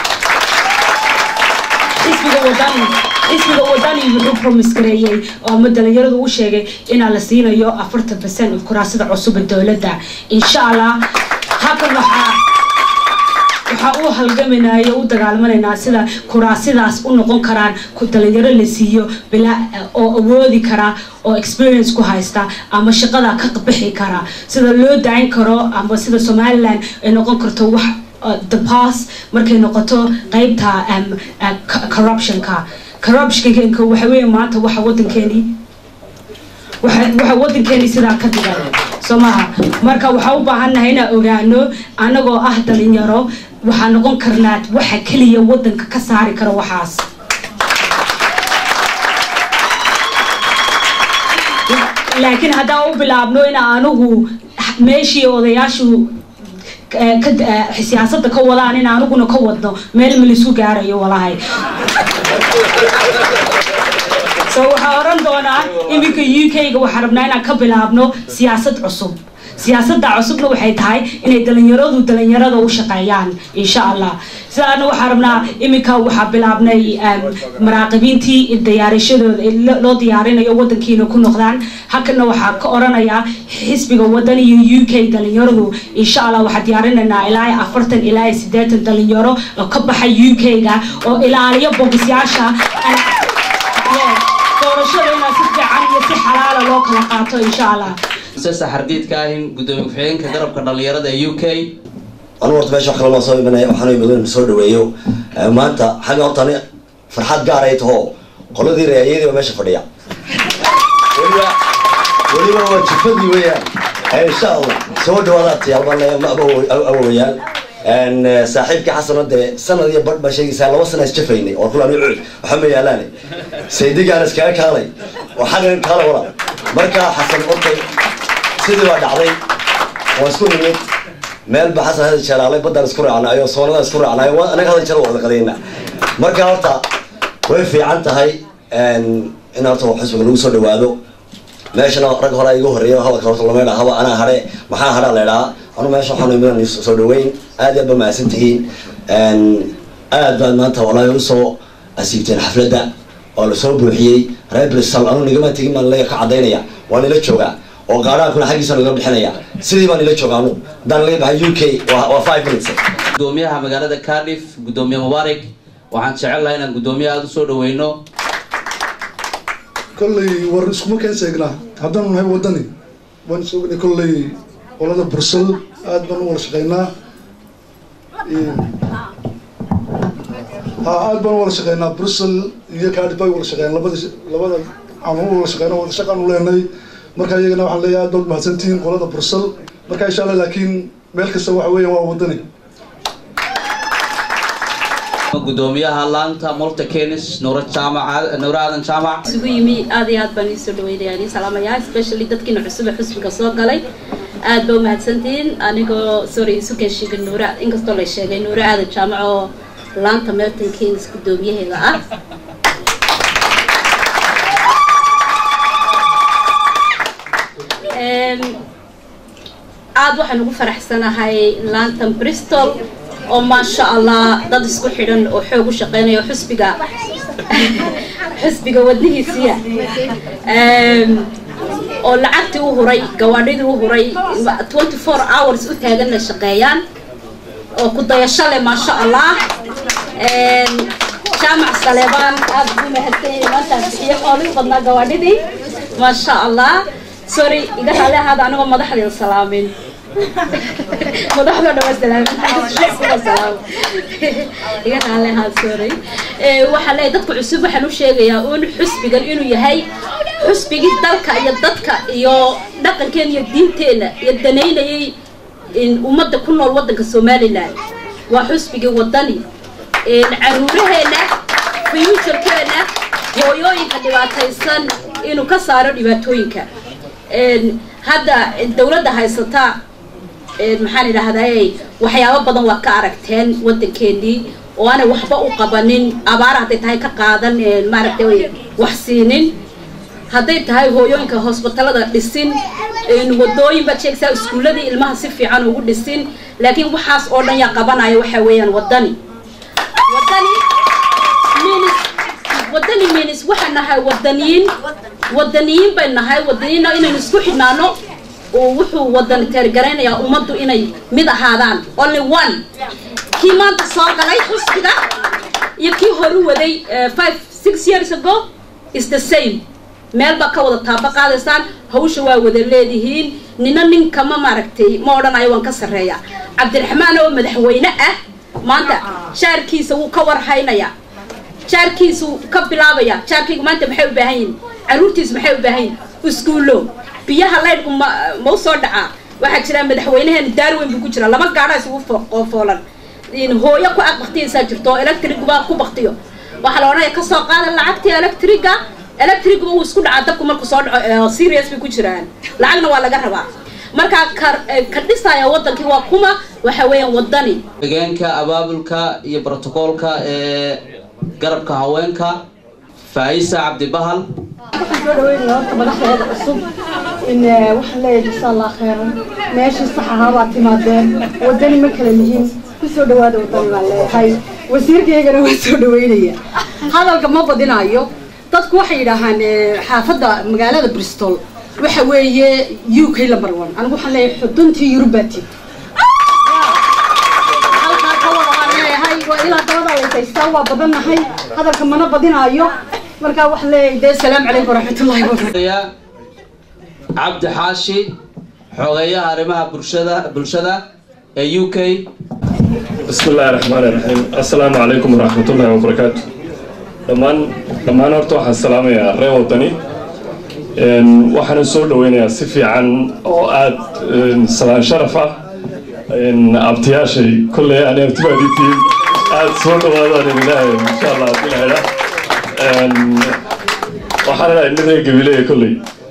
xisbiga wadani xisbiga wadani wuxuu promise gareeyey oo ama dhalinyaradu u sheegay inaa la siinayo afartan percent of kuraasida cusub ee dowladda insha allah halkan waxaa waxaa u halgamaynayo u dagaalmanaynaa sida kuraasidaas u noqon karaan dhalinyaro la siiyo bilaa oo awoodi kara oo experience ku haysta ama shaqada ka bixi kara sida loo dayn karo ama sida somaliland ay noqon karto wax the pass markay noqoto qeybta corruptionka corruptionka waxa weeye maanta waxa wadankeeni waxa wadankeeni sidaa ka dhigan soo maha marka waxaa u baahannahay inaan ogaano annagoo ah dhalinyaro waxaa noqon karnaa waxa keliya wadanka ka saari kara waxaas laakiin haddaan u bilaabno in anigu meeshii odayaashu siyaasadda ka wadaan in aniguna ka wadno meel ma laisu gaarayo walahay so waxaa oran doonaa iminka u k-ga waxaa rabnaa inaan ka bilaabno siyaasad cusub siyaasadda cusubna waxay tahay inay dhalinyaradu dhalinyarada u shaqeeyaan insha allah sidaana waxaa rabnaa iminka waxaa bilaabnay maraaqibiintii diyaarashadooda loo diyaarinayo wadankiina ku noqdaan halkana waxaa ka oranayaa xisbiga wadan iyo u k dhalinyaradu insha allah waxaa diyaarinaynaa ilaa afartan ilaa sideetan dhalinyaro oo ka baxa u k-ga oo ilaaliyo bogisyaasha doorashada inaa si fiican iyo si xalaala loo kala qaato insha allah sesa xardiidka ahin gudoomiye ku-xigeenka garabka dhalinyarada ee u k anu horta meesha wax kale maa soo imanaya waxaan imadan soo dhaweeyo maanta xagga horta ani farxad gaar ay taho qoladii reeyadii baa meesha fadhiya weliba weliba waa jifadii weeyaan insha allah soo dhawaada tiyaalbale ma awowayaan saaxiibkii xasano dee sanad iyo badh baa sheegaysaa laba sana isjafaynay oo kulaan cuud waxa ma yaalaane saydigaan iskaga kaalay oo xaggan kaala wala marka xasan ortay sidii baa dhacday waa isku nimid meel ba xasan hada jeelaalay baddaan isku raacnayo soonadaan isku raacnayo anaga hada jeer waa wada qadayna marka horta way fiican tahay in horta xisbiga lagu soo dhawaado meeshana rag hore iga horeeya hadalka horta lama idhaa haba anaa hadhe maxaa hadhaa la idhaa anu meesha waxaan iman soo dhaweyn aad iyo aad ba mahadsan tihiin aad baad maanta walaahi usoo asiibteen xafladda oo lasoo buuxiyey reer bristol anu nigama tegin baan la ka cadaynaya waa nila joogaa oo gaadhaankuna xaggiisa naga bixinaya sidii baan nila jooga anu haddaan laga baxay u k waa five minutes gudoomiyaha magaalada cardiff gudoomiye mubaarak waxaan jecel lahay inaan gudoomiye aada usoo dhaweyno kolley war iskuma keen seegnaa haddaanu nahay waddani waan soogna kolley qolada bursal aad baan u wada shaqeynaa ha aad baan u wada shaqeynaa brussel iyo cardiff bay wada shaqeeyaan labada labada aan u wada shaqeyna wada shaqaan u leenay marka iyagana waxaan leeyahay aad baad mahadsantihiin qolada bursal marka insha allah laakiin meel kasta waxa weeya waa waddani gudoomiyaha laanta multa kenis nuura jaamac nuura aadan jaamac isugu yimi aad iyo aad baan iisoo dhaweynayaa nii salaamayaa especially dadkiina cusub ee xusbiga soo galay aad ba umahadsantihiin anigoo sorry isu keenshiga nuura inkastoo la sheegay nuura aadan jaamac oo laanta melton kenis gudoomiyaheeda ah aad waxaan ugu faraxsanahay laantan bristol oo maasha allah dad isku xidhan oo xoog u shaqeynaya xusbiga xusbiga wadnihiisiya oo lacagtii u huray gawaadhidii u huray twenty four hours u taaganna shaqeeyaan oo ku dayasho leh maasha allah jaamac saleebaan aad ugu mahadsanyahay maantaan bixiyo xoolii badnaa gawaadhidii maasha allah sorry iga raali ahaada anigoo madaxdeeda salaamin madaxda dhama salaamin iga raali ahaad sorry waxaan leeyahay dadka cusub waxaan u sheegayaa un xusbigan inuu yahay xusbigii dalka iyo dadka iyo dhaqankeena iyo diinteena iyo danaynayay ummadda ku nool waddanka somaliland waa xusbigii waddani caruuraheena futurekeena hooyooyinka dhibaataysan inuu ka saaro dhibaatooyinka hadda dawladda haysata maxaan idhaahdaa waxyaabo badan waa ka aragteen waddankeenii oo aanay waxba u qabanin abaar hadday tahay ka qaadan maaragtay wax siinin hadday tahay hooyooyinka hosbitalada dhisin wadooyin baad sheegaysaa iskuulladii ilmaha si fiican ugu dhisin laakiin waxaas oo dhan yaa qabanaya waxa weeyaan waddani waddani minis waddani minis waxaan nahay waddaniyiin waddaniyiin bay nahay waddaniyiinna inaynu isku xidhnaano oo wuxuu waddani teergaraynayaa ummaddu inay mid ahaadaan only one kii maanta soo galay xusbiga iyo kii horu waday five six years ago is the same meel baa ka wada taaba qaadaysaan hawsha waa wada leedihiin nina ninkama maaragtay ma odhanayo waan ka sarreeya cabdiraxmaan oo madaxweyne ah maanta jaarkiisa wuu ka warhaynaya jaarkiisu ka bilaabaya jaarkaygu maanta maxay u baahan yihin caruurtiisu maxay u baahan yihin iskuullo biyaha laydhku ma ma u soo dhacaa waxaa jira madaxweynaheena daarweyn buu ku jira laba gaadhaa isugu qoofoolan hooyo ku ag baktiyaysaa jirto oo electriguba ku baktiyo waxaa la odhanaya kasoo qaada lacagtii electriga electriguba uu isku dhacaa dabku markuu soo dhaco serious bay ku jiraan lacagna waa laga rabaa markaa ka ka dhisaya waddankii waa kuma waxa weeyaan waddani hogeenka abaabulka iyo brotocoolka ee garabka haweenka faa'isa cabdibahal waxaan soo dhaweynaya horta madaxdeeda cusub in waxaan leeyahay jasa allah khayran meeshii sax ahaa baad timaadeen waddani ma kala lihin ku soo dhawaada waddani baan leeyahay wasiirkaygana waan soo dhaweynaya hadalka ma badinayo dadku waxay yidhaahaan xaafadda magaalada bristol waxa weeye u k number one anigu waxaan leeyahay xuduntii yurubati halkaa ka wada waan leeyahay waa ilaa dabada laysaystaa waa badannahay hadalka mana badinaayo marka waxaan leeyahay dee salaamu calaykum waraxmatullahi wabarakatu cabdi xaashi xogeeyaha arrimaha bulshada bulshada ee u k بسم الله الرحمن الرحيم السلام عليكم ورحمة الله وبركاته dhammaan dhammaan horta waxaan salaamayaa reer wadani waxaana soo dhaweynayaa si fiican oo aad salaan sharaf ah abtiyaashay kolley ani abtibaaditiin aad soo dhawaadaan ilaahay insha allah haddii la hela waxaan idhahay nin reer gabileya kolley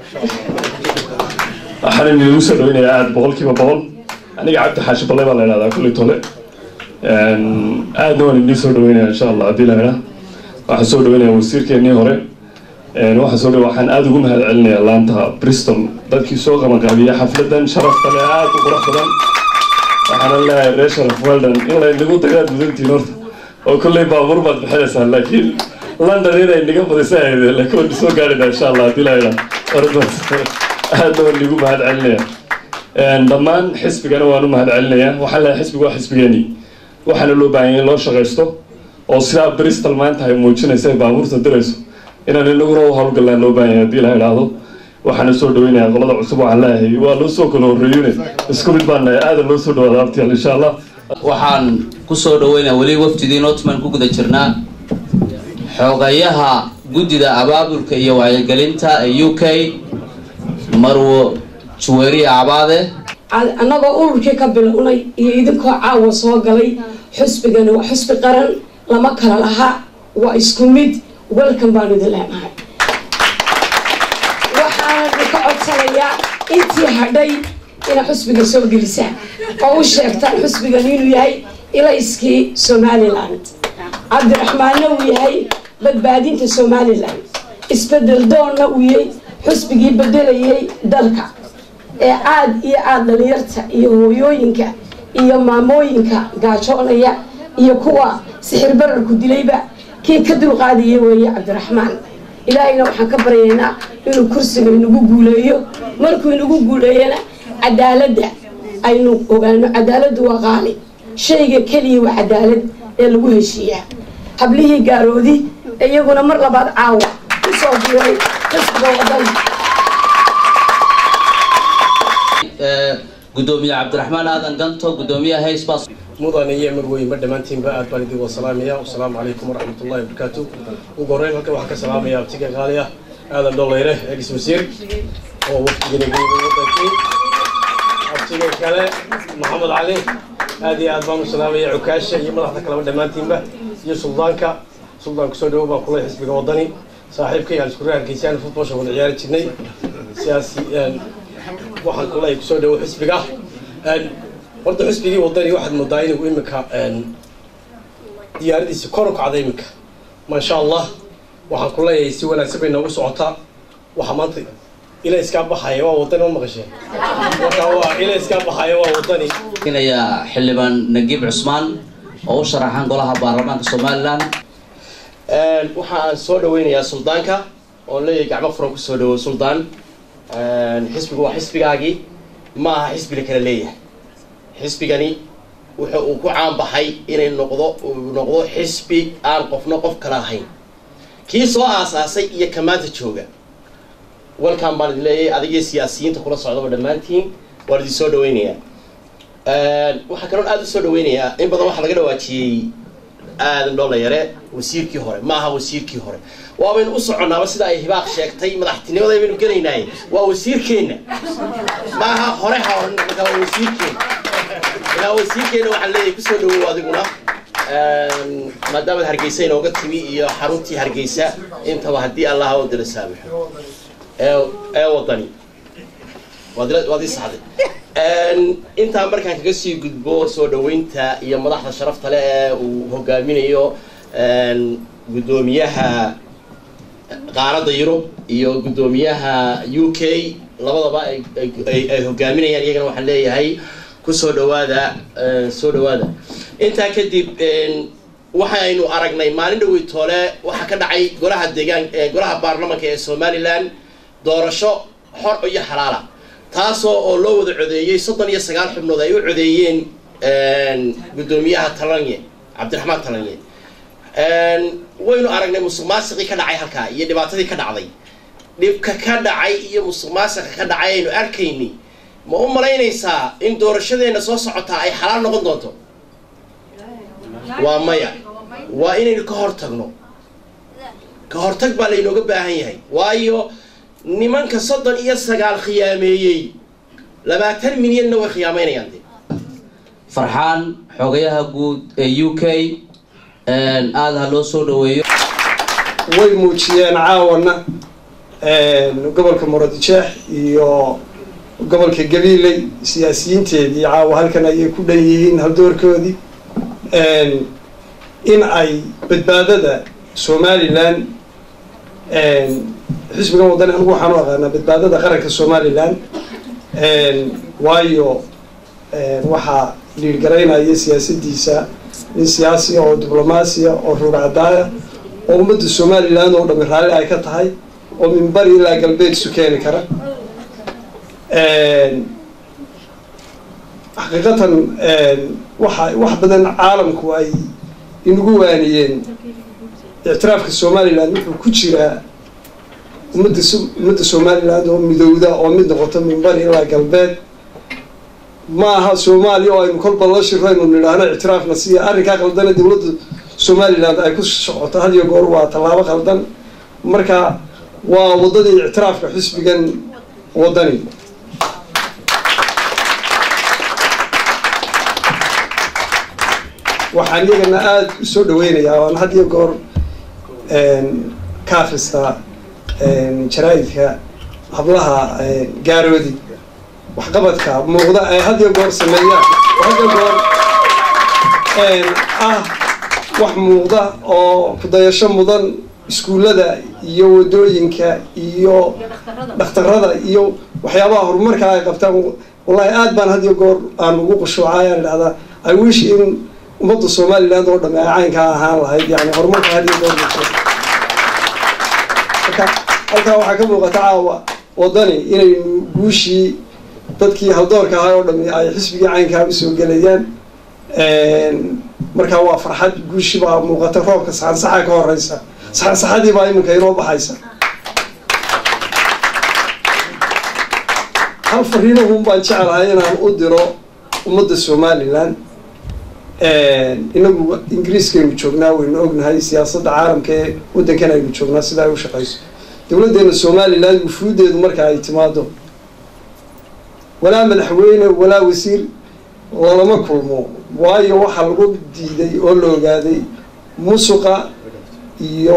waxaan idinku soo dhaweynayaa aad boqolkiiba boqol aniga cabdi xaashi balle baa la idhahdaa kolley tole aadna waan idin soo dhaweynaya insha allah haddii la hela waxaan soo dhaweynayaa wasiirkeenii hore waxaan soo dhawe waxaan aada ugu mahad celinayaa laanta bristol dadkii soo qabanqaabiya xafladan sharafta leh aada u qurux badan waxaana leeyahay reer sharaf weldan in laynagu dagaad mudantiin horta oo kolley baabuur baad bixinaysaa laakiin london inay naga badisa ahayd laakiin waan soo gaarina insha allah haddii la hela aadna waan igu mahad celinaya dhammaan xisbigana waan u mahad celinayaa waxaan leeyahay xisbiga waa xisbigeeni waxaana loo baahan in loo shaqaysto oo sidaa bristol maanta ay muujinaysa ay baabuurta dirayso inaan inaguna u howlgallaan loo baahan yahay haddii la idhaahdo waxaana soo dhaweynayaa qolada cusub waxaan leeyahay waa loo soo kala horreeyune isku mid baan nahay aadan loo soo dhawaada abtiyaal insha allah waxaan ku soo dhaweynayaa weli wafdidii notman ku guda jirnaa xogayaha guddida abaabulka iyo wacyigelinta ee u k marwo juweeriya cabaade annagoo ururkii ka bilownay iyo idinkoo caawa soo galay xusbigani waa xusbi qaran lama kala laha waa isku mid welcome baanu idin leenahay waxaana idinka codsanayaa intii hadhay inaa xusbiga soo gelisaan oo u sheegtaan xusbigan inuu yahay ilayskii somaliland cabdiraxmaanna uu yahay badbaadinta somaliland isbedel doonna uu yahay xusbigii bedelayay dalka ee aad iyo aad dhalinyarta iyo hooyooyinka iyo maamooyinka gaajoonaya iyo kuwa sixir bararku dilayba kii ka dulqaadaya weeye cabdiraxmaan ilaahayna waxaan ka baryaynaa inuu kursiga inagu guuleeyo markuu inagu guuleeyana cadaaladda aynu ogaano cadaaladdu waa qaali shayga keliya waa cadaalad ee lagu heshiiyaa hablihii gaaroodi iyaguna mar labaad caawa kusoo biiray xisbiga wadana gudoomiye cabdiraxmaan aadan ganto gudoomiyaha haysbas mudan iyo marweynba dhammaantiinba aad baan idin salaamaya wasalaamu calaykum waraxmatullahi wabarakaatu ugu horreyn halkan waxaan ka salaamaya abtiga qaali ah aadan dholeyre eegis wasiir oo wafdigana geeyay wadankii abtiga kale maxamed cali aad iyo aad baan u salaamaya cukaasha iyo madaxda kaleba dhammaantiinba iyo suldaanka suldaan kusoo dhawo baan kulay xisbiga wadani saaxiibkay aan isku raargeysaan futbolsha wada ciyaari jirnay siyaasi waxaan kulay kusoo dhawo xisbiga horta xisbigii wadani waxaad moodaa inuu imika diyaaradiisi kor u kacda imika maasha allah waxaan ku leeyahay si wanaagsan bay noogu socotaa waxaa maanta ila iskaa baxaya waa wadani ma maqasheen marka waa ila iskaa baxaya waa wadani inaya xildhibaan nagiib cusmaan oo u sharaxan golaha baarlamaanka somaliland waxaan soo dhaweynayaa suldaanka oon leeyahay gacmo furan kusoo dhawo suldaan xisbigu waa xisbigaagii ma aha xisbi la kala leeyahay xisbigani wuxuu uu ku caanbaxay inay noqdo uu noqdo xisbi aan qofna qof kala ahayn kii soo aasaasay iyo ka maanta jooga welcome baan idin leeyahay adigiyo siyaasiyiinta kula socdaba dhammaantiin waan idin soo dhaweynayaa waxaa kaloon aada u soo dhaweynayaa in badan waxaa laga dhawaajiyey aadan dholayare wasiirkii hore ma aha wasiirkii hore waabaynu u soconnaaba sida ay hibaaq sheegtay madaxtinimada baynu gelaynaay waa wasiirkeenna ma aha hore ha oran markaa waa wasiirkeenna ilaa wasiirkeenna waxaan leeyahay kusoo dhawow adiguna maadaamaad hargeysa inooga timi iyo xaruntii hargeysa intaba haddii allah oo dila saamaxo ee ee wadani waad ila- waad ii saxday intaa markaan kaga sii gudbo soo dhaweynta iyo madaxda sharafta leh ee uu hogaaminayo guddoomiyaha qaaradda yurub iyo guddoomiyaha u k labadaba ay ay- ay hogaaminayaan iyagana waxaan leeyahay kusoo dhawaada eh, soo dhawaada intaa kadib waxaynu aragnay maalin dhawey toole waxaa ka dhacay golaha deegaan eh, golaha baarlamanka ee somaliland doorasho xor iyo xalaala taasoo oo loo wada codeeyey soddon iyo sagaal xubnood ay u codeeyeen guddoomiyaha talanye cabdiraxmaan talanye waynu aragnay musuq maasiqii ka dhacay halkaa iyo dhibaatadii ka dhacday dhibka ka dhacay iyo musuq maasiqa ka dhacay aynu arkayni ma u malaynaysaa in doorashadeena soo socotaa ay xalaal noqon doonto waa maya waa inaynu ka hortagno ka hortag baa laynooga baahan yahay waayo nimanka soddon iyo sagaal khiyaameeyey labaatan milyanna way khiyaameynayaan de farxaan xogayaha guud ee u k aada ha loo soo dhaweeyo way muujiyeen caawana gobolka muradjeex iyo gobolka gabiiley siyaasiyiinteedii caawa halkan ayay ku dhan yihiin haldoorkoodii in ay badbaadada somalilan xisbigan wadani anigu waxaan u aqaanaa badbaadada qaranka somalilan waayo waxaa liirgaraynaya siyaasadiisa nin siyaasiya oo diblomaasiya oo ruurcadaaya oo ummadda somalilan oo dhami raalli ay ka tahay oo min bari ilaa galbeed isu keeni kara xaqiiqatan waxa wax badan caalamku ay inagu waaniyeen ictiraafka somalilan wuxuu ku jiraa ummadda ummadda somaliland oo midowda oo mid noqoto min bari ilaa galbeed ma aha soomaaliya oo aynu kolba la shiro aynu nidhaahno ictiraafna siya arrinkaa qaldane dowladda somaliland ay ku socoto had iyo goor waa tallaabo qaldan marka waa waddadii ictiraafka xisbigan waddani waxaan iyagana aada u soo dhaweynayaa waan had iyo goor ka akristaa jaraa'idka hablaha gaaroodi waxqabadka muuqda ay had iyo goor sameeyaan had iyo goor ah wax muuqda oo kudayasho mudan iskuullada iyo wadooyinka iyo dhakhtarada iyo waxyaabaha horumarka ay qabtaan wallahi aad baan had iyo goor aan ugu qushuucayaan idhahdaa i wish in ummadda somaliland oo dhame ay caynkaa ahaan lahayd yani horumarka had iyo goor marka halkaa waxaa ka muuqata caawa wadani inaynu guushii dadkii haldoorka ahaa oo dhami ay xisbigii caynkaa usoo gelayaan markaa waa farxad guushi baa muuqata roobka saxansaxa ka horeysa saxansaxadii baa iminka inoo baxaysa hal fariinahun baan jeclahay inaan u diro ummadda somaliland inagu ingiriiskaynu joognaa waynu ognahay siyaasadda caalamka ee waddankan aynu joognaa sida ay u shaqeyso dowladdeena somaliland wufuudeedu marka ay timaado walaa madaxweyne walaa wasiir lalama kulmo waayo waxaa lagu diiday oo la ogaaday musuqa iyo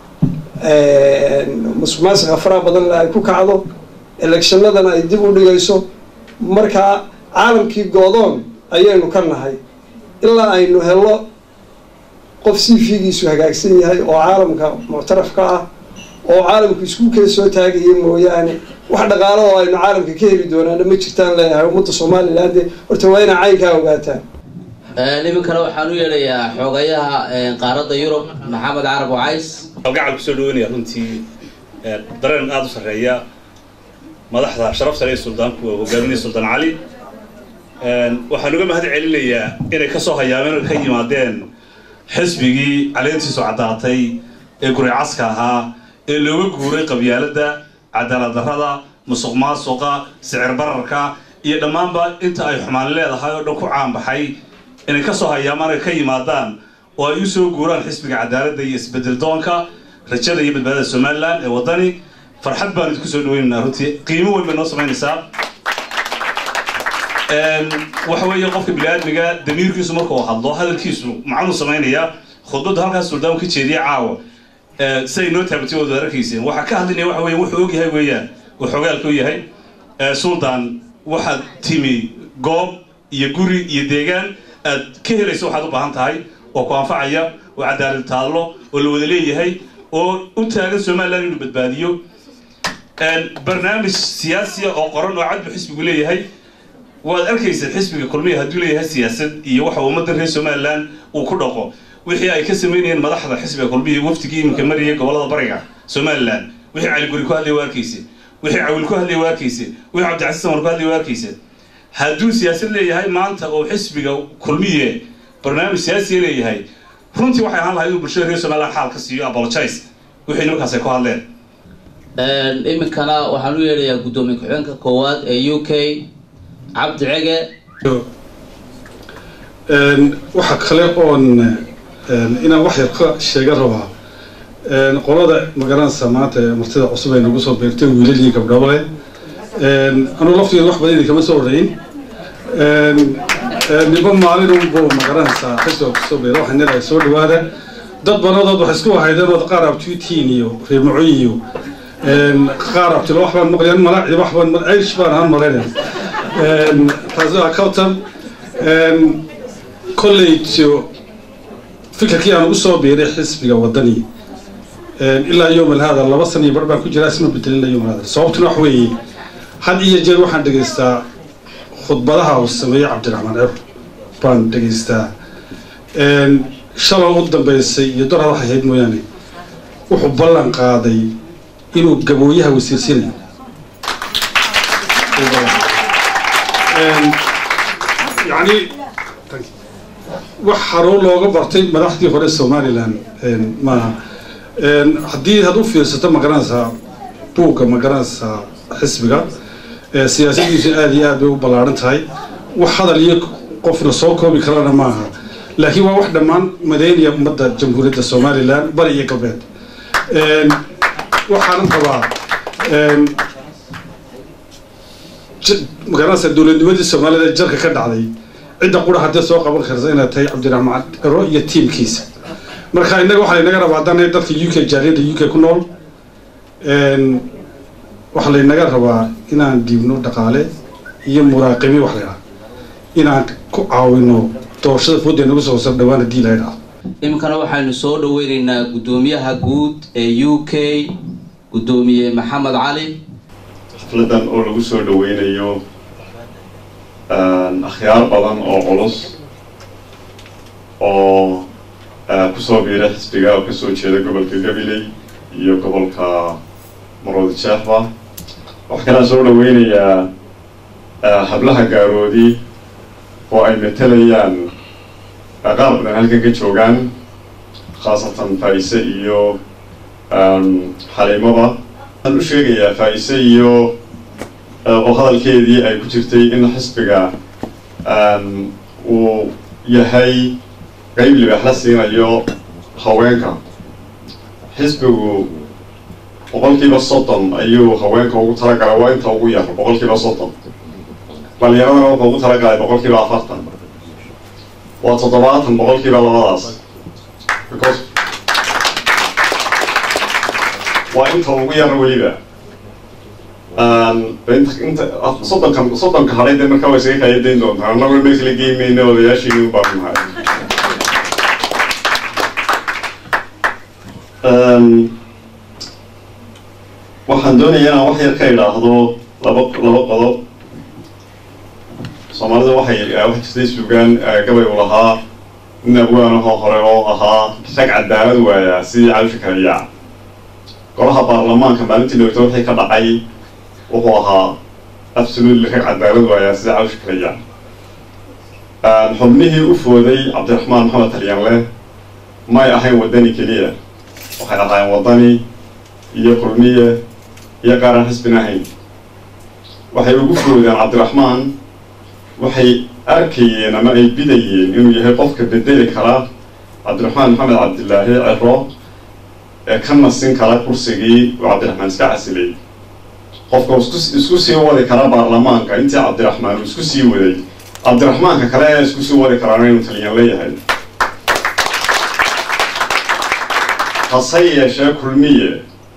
musuq maasiqa faraha badan ay ku kacdo electionadana ay dib u dhigayso markaa caalamkii goodoon ayaynu ka nahay ilaa aynu helo qof cv-giisu hagaagsan yahay oo caalamka muctarafka ah oo caalamku isku kee soo taagaya mooyaane wax dhaqaalo oo aynu caalamka ka heli doonaana ma jirtaan leeyahay ummadda somaliland horta waa inaa caynkaa ogaataan iminkana waxaan u yeedhayaa xoogayaha qaaradda yurub maxamed carab wacays gacal kusoo dhaweynaya runtii dareen aada u sarreeya madaxda sharaf sare ee suldaanku waa hogaaminaya suldaan cali waxaan uga mahad celinayaa inay kasoo hayaameen oo ka yimaadeen xisbigii caleentiisu caddaatay ee guricaska ahaa ee looga guuray qabyaaladda cadaalad darrada musuq maasuqa sicir bararka iyo dhammaanba inta ay xumaan leedahay oo dhan ku caanbaxay inay kasoo hayaamaan ay ka yimaadaan oo ay usoo guuraan xisbiga cadaaladda iyo isbedel doonka rajada iyo badbaadada somalilan ee waddani farxad baan idinku soo dhaweynaynaa runtii qiimo weyn bay noo samaynaysaa waxa weeye qofka bini-aadmiga damiirkiisu markuu hadlo hadalkiisu macnuu samaynayaa khudbadda halkaas suldaanku ka jeediya caawa siday noo taabatay waad arkayseen waxaa ka hadlinaya waxa weeye wuxuu og yahay weeyaan uu xogaalka u yahay suldaan waxaad timi goob iyo guri iyo deegaan aad ka helayso waxaad u baahan tahay oo ku anfacaya oo cadaalad taallo oo la wada leeyahay oo u taagan somaliland inuu badbaadiyo barnaamij siyaasiya oo qoran oo cadbu xisbigu leeyahay waad arkaysa xisbiga kulmiya hadduu leeyahay siyaasad iyo waxa ummadda reer somaliland uu ku dhaqo wixii ay ka samaynayeen madaxda xisbiga kulmiya waftigii iminka mariyay gobolada bariga somaliland wixii cali guri ku hadlay waa arkaysa wixii cawil ku hadlay waa arkaysa wixii cabdicasiis samar ku hadlay waa arkaysa hadduu siyaasad leeyahay maanta oo xisbiga kulmiye barnaamij siyaasiya leeyahay runtii waxay ahaan lahayd inuu bulshada reer somaliland xaal ka siiyo apologize wixii nimankaas ay ku hadleen iminkana waxaan u yeedhayaa guddoomiye ku-xigeenka koowaad ee u k cabdi cege waxa kale oon inaan wax yar ka sheega rabaa qolada magaranaysa maanta ee martida cusub ay nagu soo beertay wiilal iyo gabdhaba leh anuu laftigeeda wax badan idinkama soo horeyn niba maalin unbo magaranaysaa xisbiga kusoo beera waxaan leedahay soo dhawaada dad banadood waxay isku wahaydeen ood qaar abtuitiin iyo reer mucoy iyo qaar abtilo wax baan maqlayan malaaci wax baan aish baan ahaan malaynaya taasi waa kawtan college fikirkii aan ugu soo biiray xisbiga wadani ilaa yowm alhaada laba sana iyo bar baan ku jiraa isma bedelin ilaa yowm alhaada sababtuna wax weeye had iyo jeer waxaan dhegaystaa khudbadaha uu sameeyey cabdiraxmaan ceb baan dhegaystaa shaloo u dambeysay iyo dor hadax ahayd mooyaane wuxuu ballan qaaday inuu gabooyaha wasiirsinayo yani wax xaruu looga bartay madaxdii hore somalilan maaha haddii had u fiirsato magaranaysaa buugga magaranaysaa xisbiga siyaasadiisu aada iyo aad bay u ballaaran tahay wax hadal iyo qofna soo koobi karana maaha laakiin waa wax dhammaan madeynaya ummadda jamhuuriyadda somalilan bari iyo galbeed waxaanan qabaa magaranaysaa dowladnimadii soomaalida jarka ka dhacday cidda qura haddii soo qaban karta inay tahay cabdiraxmaan ero iyo tiimkiisa marka innaga waxaa laynaga rabaa haddana dadka u k jaaliyadda u k ku nool waxaa laynaga rabaa inaan dhiibno dhaqaale iyo muraaqibi wax laydhaha inaan ku caawino doorashada fooda nagu soo sar dhawaan haddii la ydhaha iminkana waxaynu soo dhaweyneynaa guddoomiyaha guud ee u k guddoomiye maxamed cali xafladan oo lagu soo dhaweynayo akhyaar badan oo culus oo kusoo biiray xisbiga oo kasoo jeeda gobolka gabiley iyo gobolka maroodi jeexba waxaa kalaa soo dhaweynayaa hablaha gaaroodi oo ay matalayaan qaar badan halkan ka joogaan khaasatan faa-ise iyo xaliimaba waxaan u sheegayaa faa-ise iyo oo hadalkeedii ay ku jirtay in xisbiga uu yahay qeyb libaax la siinayo haweenka xisbigu boqolkiiba soddon ayuu haweenka ugu talagalay waa inta ugu yar boqolkiiba soddon dhalinyaradana wuxuu ugu talagalay boqolkiiba afartan waa toddobaatan boqolkiiba labadaas because waa inta ugu yar weliba inta soddonka soddonka hadhay dee markaa way isaga kaya dayn doontaa annaguna meesla geymayna odayaashiini u baahan nahay waxaan doonayaa inaan wax yar ka idhaahdo laba laba qodob soomaalida waxay waxay jirtay suugaan gabay u lahaa nin abwaanahoo hore oo ahaa rag cadaalad waayaa sidii calisha kaliyaa golaha baarlamaanka maalintii dhowrta wixii ka dhacay wuxuu ahaa absolutely rag cadaalad waayaa sidii calisha kaliyaa xubnihii u fooday cabdiraxmaan maxamed talyanle may ahayn wadani keliya waxay ahaayeen wadani iyo kulmiye iyo qaaran xisbin ahayn waxay ugu foodeen cabdiraxmaan waxay arkayeen ama ay bidayeen inuu yahay qofka bedeli kara cabdiraxmaan maxamed cabdilaahi cero ee ka nasin kara kursigii uu cabdiraxmaan iska casilay qofka isku isku sii wadi kara baarlamaanka intii cabdiraxmaan uu isku sii waday cabdiraxmaanka kale ee isku sii wadi karaana inuu taliyan leeyahay hase yeeshee kulmiye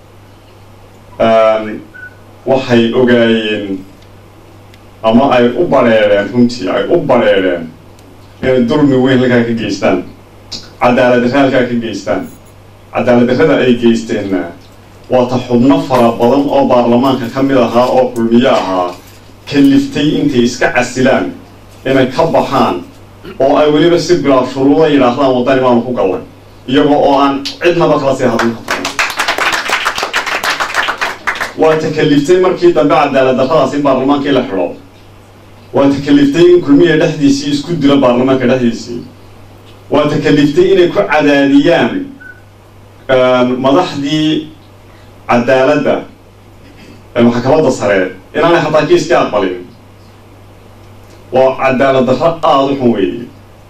waxay ogaayeen ama ay u badheedheen runtii ay u badheedheen inay dulmi weyn halkaa ka geystaan cadaalad darre halkaa ka geystaan cadaalad darrada ay geysteenna waata xubno fara badan oo baarlamaanka ka mid ahaa oo kulmiye ahaa kaliftay intay iska casilaan inay ka baxaan oo ay weliba si bilaa shuruuda yidhaahdaan waddani baanu ku gallay iyagoo oo aan cidnaba kala sii hadlin kartan waa takaliftay markii dambe cadaalad darradaas in baarlamaankii la xidho waa takaliftay in kulmiya dhexdiisii isku dilo baarlamaanka dhexdiisii waa takaliftay inay ku cadaadiyaan madaxdii cadaaladda ee maxkamadda sare inaanay hataa kiiskii aqbalin waa cadaalad darro aada u xun weeye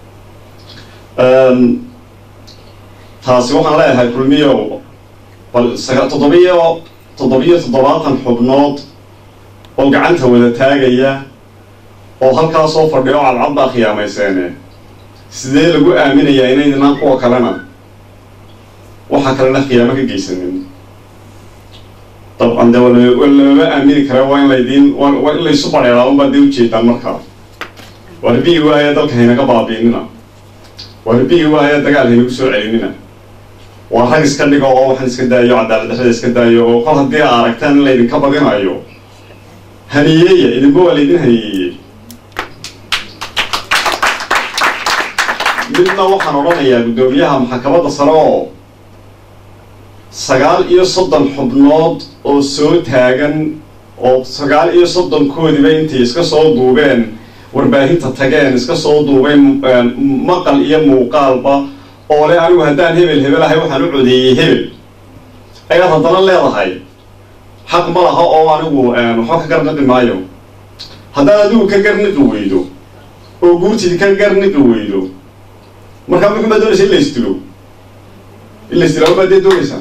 taasi waxaan leeyahay kulmiyow bal saga toddobiyo toddobiyo toddobaatan xubnood oo gacanta wada taagaya oo halkaa soo fadhiya oo cadcad baa khiyaamayseene sidee lagu aaminayaa inaydinaan kuwa kalena waxa kalena khiyaamo ka geysanin dabcan de lamama aamini kare waa in laydiin waa in laysu badheeraa unbaa dee ujeedaan markaa waa rabigi waaya dalka haynaga baabiinina waa rabigi waaya dagaal haynagu soo celinina waa rag iska dhigo oo waxaan iska daayo cadaalad darrada iska daayo oo kol haddii aa aragtaan in laydinka badinayo haniyeeya idinba waa laydin haniyeeyey midna waxaan odhanayaa guddoomiyaha maxkamadda sare oo sagaal iyo soddon xubnood oo soo taagan oo sagaal iyo soddonkoodiba intay iska soo duubeen warbaahinta tageen iska soo duubeen maqal iyo muuqaalba oo le anigu haddaan hebel hebel ahay waxaan u codeeyey hebel ayaad haddana leedahay xaq ma laha oo anigu waxba ka garniqi maayo haddaad adigu ka garniqi weydo oo guurtid ka garniqi weydo markaa muxuu baa doonaysa in la isdilo in la isdilo baa dee doonaysaa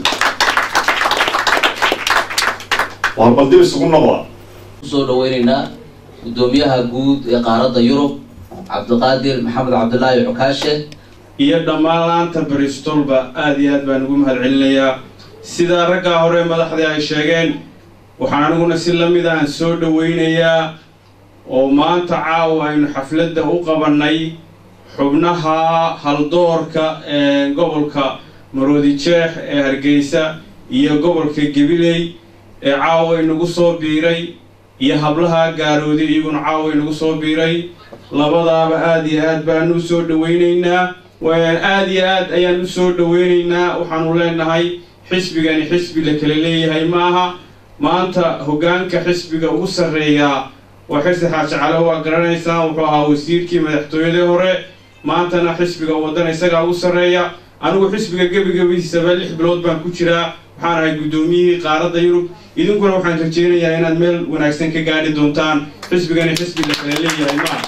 waar bal dib isugu noqda kusoo dhaweyneynaa guddoomiyaha guud ee qaaradda yurub cabdiqaadir maxamed cabdilaahi cukaashe iyo dhammaan laanta bristolba aada iyo aad baan ugu mahad celinayaa sidaa raggaa hore madaxdii ay sheegeen waxaan aniguna si lamid aan soo dhaweynayaa oo maanta caawa aynu xafladda u qabannay xubnaha haldoorka ee gobolka maroodijeex ee hargeysa iyo gobolka gabiley ee caawa inagu soo biiray iyo hablaha gaaroodi iyaguna caawa inagu soo biiray labadaaba aada iyo aad baanu u soo dhaweyneynaa aada iyo aad ayaan u soo dhaweyneynaa waxaanu leenahay xisbigani xisbi la kala leeyahay maaha maanta hoggaanka xisbiga ugu sarreeyaa waa xirsi xaaji calo waa garanaysaa wuxuu ahaa wasiirkii madaxtooyadii hore maantana xisbiga waddan isagaa ugu sarreeya anigu xisbiga gebigebihiisaba lix bilood baan ku jiraa waxaan ahay guddoomiyihii qaaradda yurub idinkuna waxaan rajeynayaa inaad meel wanaagsan ka gaadhi doontaan xisbigani xisbi la kala leeyahay maaha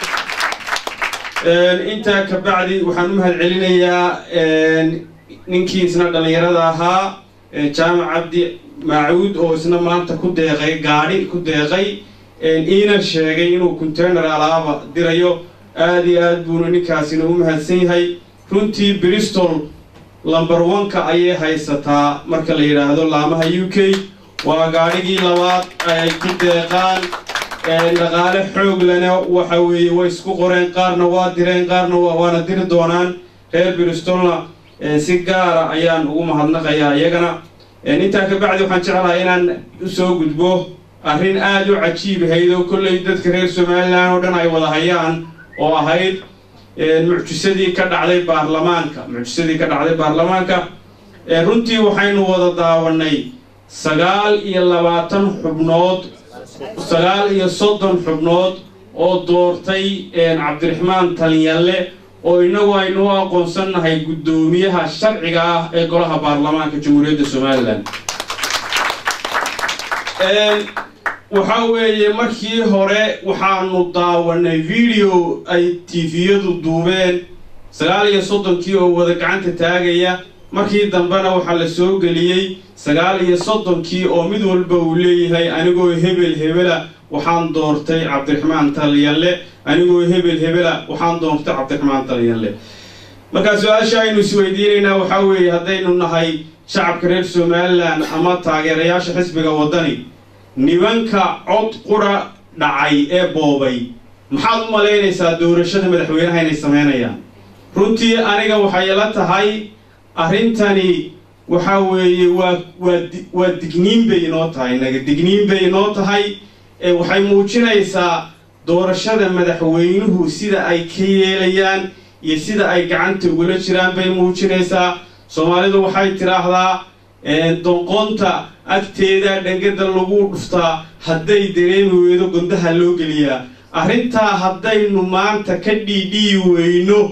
intaa ka bacdi waxaan u mahad celinayaa ninkii isna dhallinyarada ahaa jaamac cabdi maacuud oo isna maanta ku deeqay gaadhi ku deeqay iina sheegay inuu container alaaba dirayo aada iyo aad buuna ninkaasina u mahadsan yahay runtii bristol lumber one-ka ayay haysataa marka la yidhaahdo laamaha u k waa gaadhigii labaad ay ku deeqaan dhaqaale xoog lena waxa weeye way isku qoreen qaarna waa direen qaarna waana diri doonaan reer bristolna si gaara ayaan ugu mahadnaqayaa iyagana intaa ka bacdi waxaan jeclahay inaan usoo gudbo arrin aada u cajiib ahayd oo kolley dadka reer somalilan oo dhan ay wada hayaan oo ahayd mucjisadii ka dhacday baarlamaanka mucjisadii ka dhacday baarlamaanka runtii waxaynu wada daawanay sagaal iyo labaatan xubnood sagaal iyo soddon xubnood oo doortay cabdiraxmaan talinyalle oo inagu aynu u aqoonsannahay guddoomiyaha sharciga ah ee golaha baarlamaanka jamhuuriyadda somalilan waxa weeye markii hore waxaanu daawanay video ay tifiyadu duubeen sagaal iyo soddonkii oo wada gacanta taagaya markii dambena waxaa la soo geliyey sagaal iyo soddonkii oo mid walba uu leeyahay anigoo hebel hebela waxaan doortay cabdiraxmaan talyalle anigoo hebel hebela waxaan doortay cabdiraxmaan talyalle markaa su-aasha aynu isweydiinaynaa waxaa weeye haddaynu nahay shacabka reer somalilan ama taageerayaasha xisbiga waddani nimanka cod qura dhacay ee boobay maxaad u malaynaysaa doorashada madaxweynaha inay sameynayaan runtii aniga waxay ila tahay arrintani waxa weeye waa waa waa digniin bay inoo tahay naga digniin bay inoo tahay waxay muujinaysaa doorashada madaxweynuhu sida ay ka yeelayaan iyo sida ay gacanta ugula jiraan bay muujinaysaa soomaalidu waxay tidhaahdaa donqonta agteeda dhangada lagu dhuftaa hadday dareemi weydo gondaha loo geliyaa arrintaa haddaynu maanta ka dhiidhiyi weyno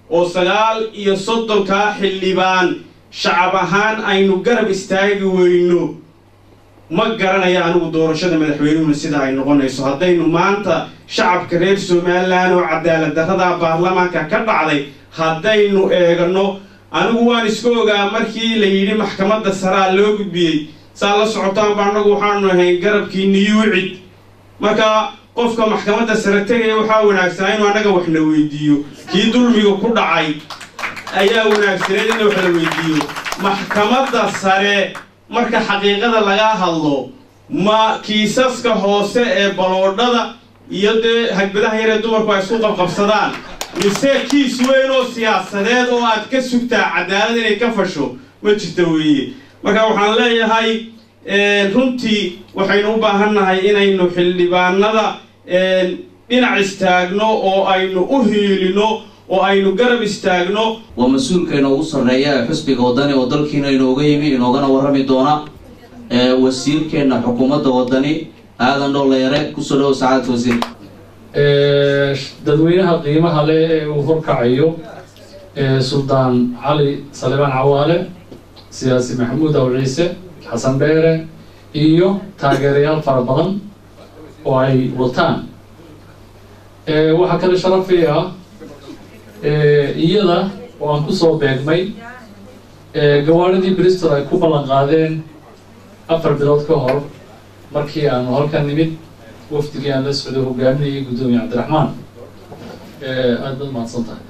oo sagaal iyo soddonkaa xildhibaan shacab ahaan aynu garab istaagi weyno ma garanaya anigu doorashada madaxweynuhuna sida ay noqonayso haddaynu maanta shacabka reer somalilan oo cadaalad darrada baarlamaanka ka dhacday haddaynu eegano anigu waan iska ogaa markii la yidhi maxkamadda saraa loo gudbiyey saa la socotaanba annagu waxaanu ahayn garabkii niyuucid marka qofka maxkamadda sare tegaya waxaa wanaagsanaa inuu annaga wax na weydiiyo kii dulmiga ku dhacay ayaa wanaagsaneed in wax la weydiiyo maxkamadda sare marka xaqiiqada laga hadlo ma kiisaska hoose ee baloodhada iyo dee hagbadaha yar ee dumarku ay isku qabqabsadaan mise kiis weyn oo siyaasadeed oo aad ka sugtaa cadaalad inay ka fasho ma jirta weeye marka waxaan leeyahay runtii waxaynu u baahannahay inaynu xildhibaanada dhinac istaagno oo aynu u hiilino oo aynu garab istaagno waa mas-uulka inoogu sarreeya ee xusbiga wadani oo dalkiina inooga yimi inoogana warrami doona wasiirkeenna xukuumadda wadani aadan dhooleyare kusoo dhawo sacaadad wasiir dadweynaha qiimaha leh ee uu horkacayo suldaan cali salibaan cawaale siyaasi maxamuud aw ciise xasan dheere iyo taageerayaal fara badan oo ay wataan waxaa kale sharafii ah iyada oo aan kusoo beegmay gawaadhidii bristol ay ku ballan qaadeen afar bilood ka hor markii aanu halkan nimid wafdigii aan la socday hogaaminayay guddoomiye cabdiraxmaan aad baad mahadsan tahay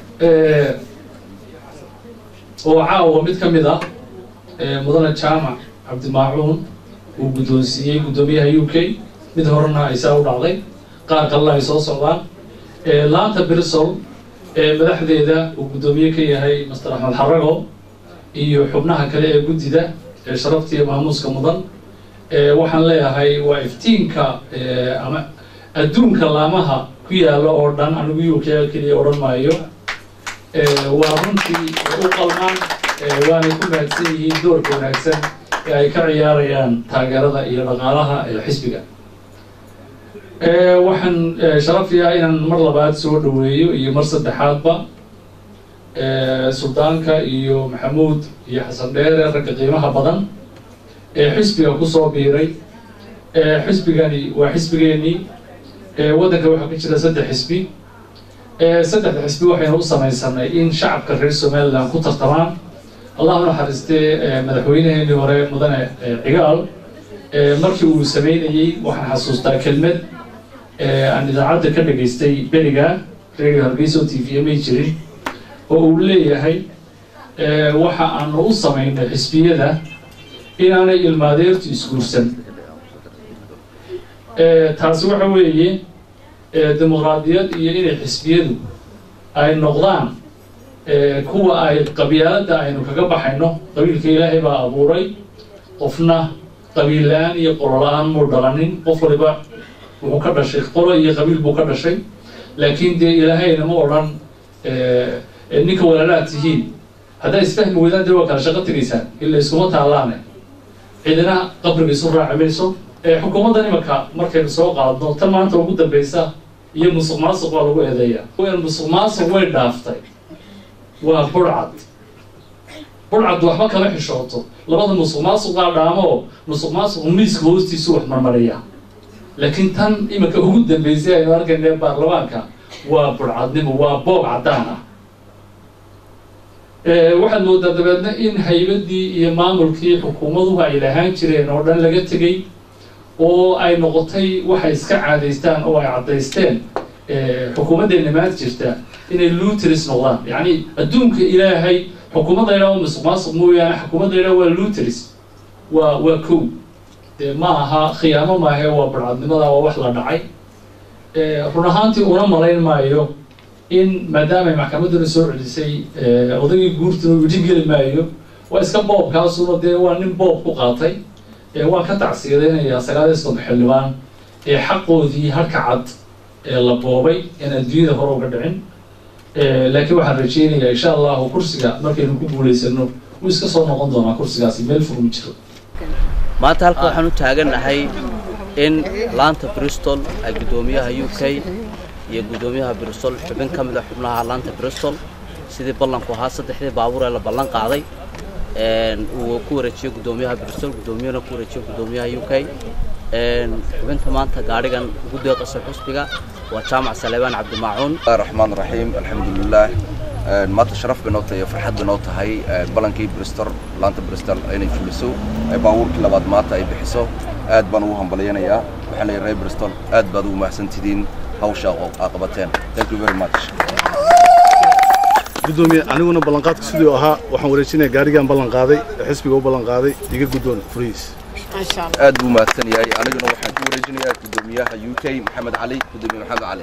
oo caawa mid ka mid ah mudane jaamac cabdimaacuun uu guddoonsiiyey guddoomiyaha u k mid horena ay saa u dhacday qaar kalena ay soo socdaan laanta brisol ee madaxdeeda uu guddoomiye ka yahay master axmed xarago iyo xubnaha kale ee guddida ee sharafta iyo maamuuska mudan waxaan leeyahay waa iftiinka ama adduunka laamaha ku yaalla oo dhan anigu u k keliya odhan maayo waa runtii u qalmaan waanay ku mahadsan yihiin doorka wanaagsan ee ay ka ciyaarayaan taageerada iyo dhaqaalaha ee xisbiga waxaan sharafiyaa inaan mar labaad soo dhaweeyo iyo mar saddexaadba suldaanka iyo maxamuud iyo xasan dheere ragga qiimaha badan ee xisbiga kusoo biiray xisbigani waa xisbigeenii waddanka waxaa ka jira saddex xisbi saddexda xisbi waxaynu u samaysanay in shacabka reer somaliland ku tartamaan allah naxariistee madaxweyneheenii hore mudane cigaal markii uu sameynayey waxaan xasuustaa kelmad aan idaacadda ka dhageystay beriga radio hargeysa o t v may jirin oo uu leeyahay waxa aanu u samaynay xisbiyada inaanay ilmaadeertu isguursan taasi waxa weeye dimuqraadiyad iyo inay xisbiyadu ay noqdaan kuwa ay qabyaaladda aynu kaga baxayno qabiilka ilaahay baa abuuray qofna qabiil la-aan iyo qolo la-aan muu dhalanin qof waliba wuxuu ka dhashay qolo iyo qabiil buu ka dhashay laakiin dee ilaahayna ma odhan ninka walaalaad tihiin haddaa isfahmi weydaan dee waa kala shaqo tegaysaan ila iskuma taalaane cidina qabriga isu raaci mayso xukuumaddan imanka markaynu soo qaadno tan maanta ugu dambeysa iyo musuq maasuq waa lagu eedeeya musuq maasuq way dhaaftay waa burcad burcad waxba kama xishooto labada musuq maasuqaa dhaamo musuq maasuqu miiska hoostiisu wax marmariya laakiin tan iminka ugu dambeysay aynu arkayna baarlamaanka waa burcadnimo waa boog caddaan ah waxaad moodaa dabeedna in haybadii iyo maamulkii xukuumaduhu ay lahaan jireen oo dhan laga tegey oo ay noqotay waxay iska caadaystaan oo ay caddaysteen xukuumaddeena maanta jirta inay luteris noqdaan yacni adduunka ilaahay xukuumadda idhaa waa musuq maasuq mooyaane xukuumadda idhaa waa luteris waa waa kow dee ma aha khiyaamo maahe waa barcadnimada waa wax la dhacay run ahaantii una malayn maayo in maadaama ay maxkamadduna soo celisay odaygii guurtuna uu idhi geli maayo waa iska boobkaasuna dee waa nin boob ku qaatay waan ka tacsiyadaynayaa sagaal iyo soddon xildhibaan ee xaqoodii halka cad ee la boobay in adduunyada hore uga dhicin laakiin waxaan rajeynayaa insha allahu kursiga markaynu ku guulaysano wuu iska soo noqon doonaa kursigaasi meel fog ma jiro maanta halka waxaan u taagannahay in laanta bristol ay guddoomiyaha u k iyo guddoomiyaha bristol xubin ka mid a xubnaha laanta bristol sidii ballanku ahaa saddexdii baabuur ee la ballan qaaday uu ku wareejiyo guddoomiyaha bristol guddoomiyahana ku wareejiyo guddoomiyaha u k xubinta maanta gaadhigan ugu deeqasa xusbiga waa jaamac saleebaan cabdimaacuun الرحمن الرحيم الحمد لله maanta sharaf bay noo tahay iyo farxad bay noo tahay balankii bristol laanta bristol inay fuliso baabuurkii labaad maanta ay bixiso aad baan ugu hambalyanayaa waxaan leeyahay reer bristol aad baad ugu mahadsantidiin hawsha aa qabateen thank you very much gudoomiye aniguna ballanqaadka siduu ahaa waxaan wareejinaya gaarigaan ballan qaaday ee xisbiga u ballan qaaday iga guddoon furihiis aad buu mahadsan yahay aniguna waxaan ku wareejinayaa guddoomiyaha u k maxamed cali guddoomiye maxamed cali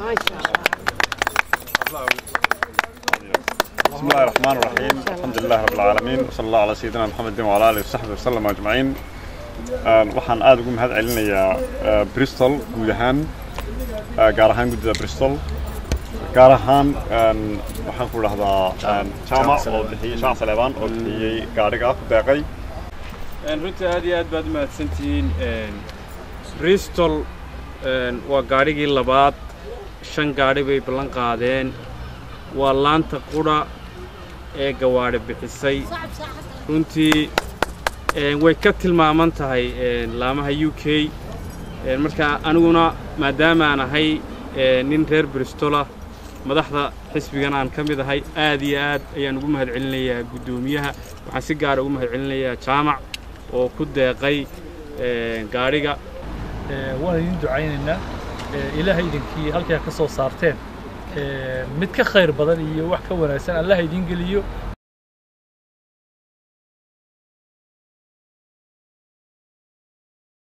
بسم الله الرحمن الرحيم الحمد لله رب العالمين وصلى الله على سيدنا محمد وعلى اله وصحبه وسلم اجمعين waxaan aad ugu mahad celinayaa bristol guud ahaan gaar ahaan guddida bristol gaar ahaan waxaan ku dhahdaa jaamac oo bixiyey shaac saleebaan oo bixiyey gaadhiga ku deeqay runtii aad iyo aad baad u mahadsantihiin bristol waa gaadhigii labaad shan gaadhi bay ballan qaadeen waa laanta qudha ee gawaadhi bixisay runtii way ka tilmaaman tahay laamaha u k marka aniguna maadaama aan ahay nin reer bristolah madaxda xisbigan aan ka mid ahay aad iyo aad ayaan ugu mahad celinayaa guddoomiyaha waxaan si gaara ugu mahad celinayaa jaamac oo ku deeqay gaadhiga waan idin ducaynaynaa ilaahay idinkii halkaa ka soo saarteen mid ka khayr badan iyo wax ka wanaagsan allaha idiin geliyo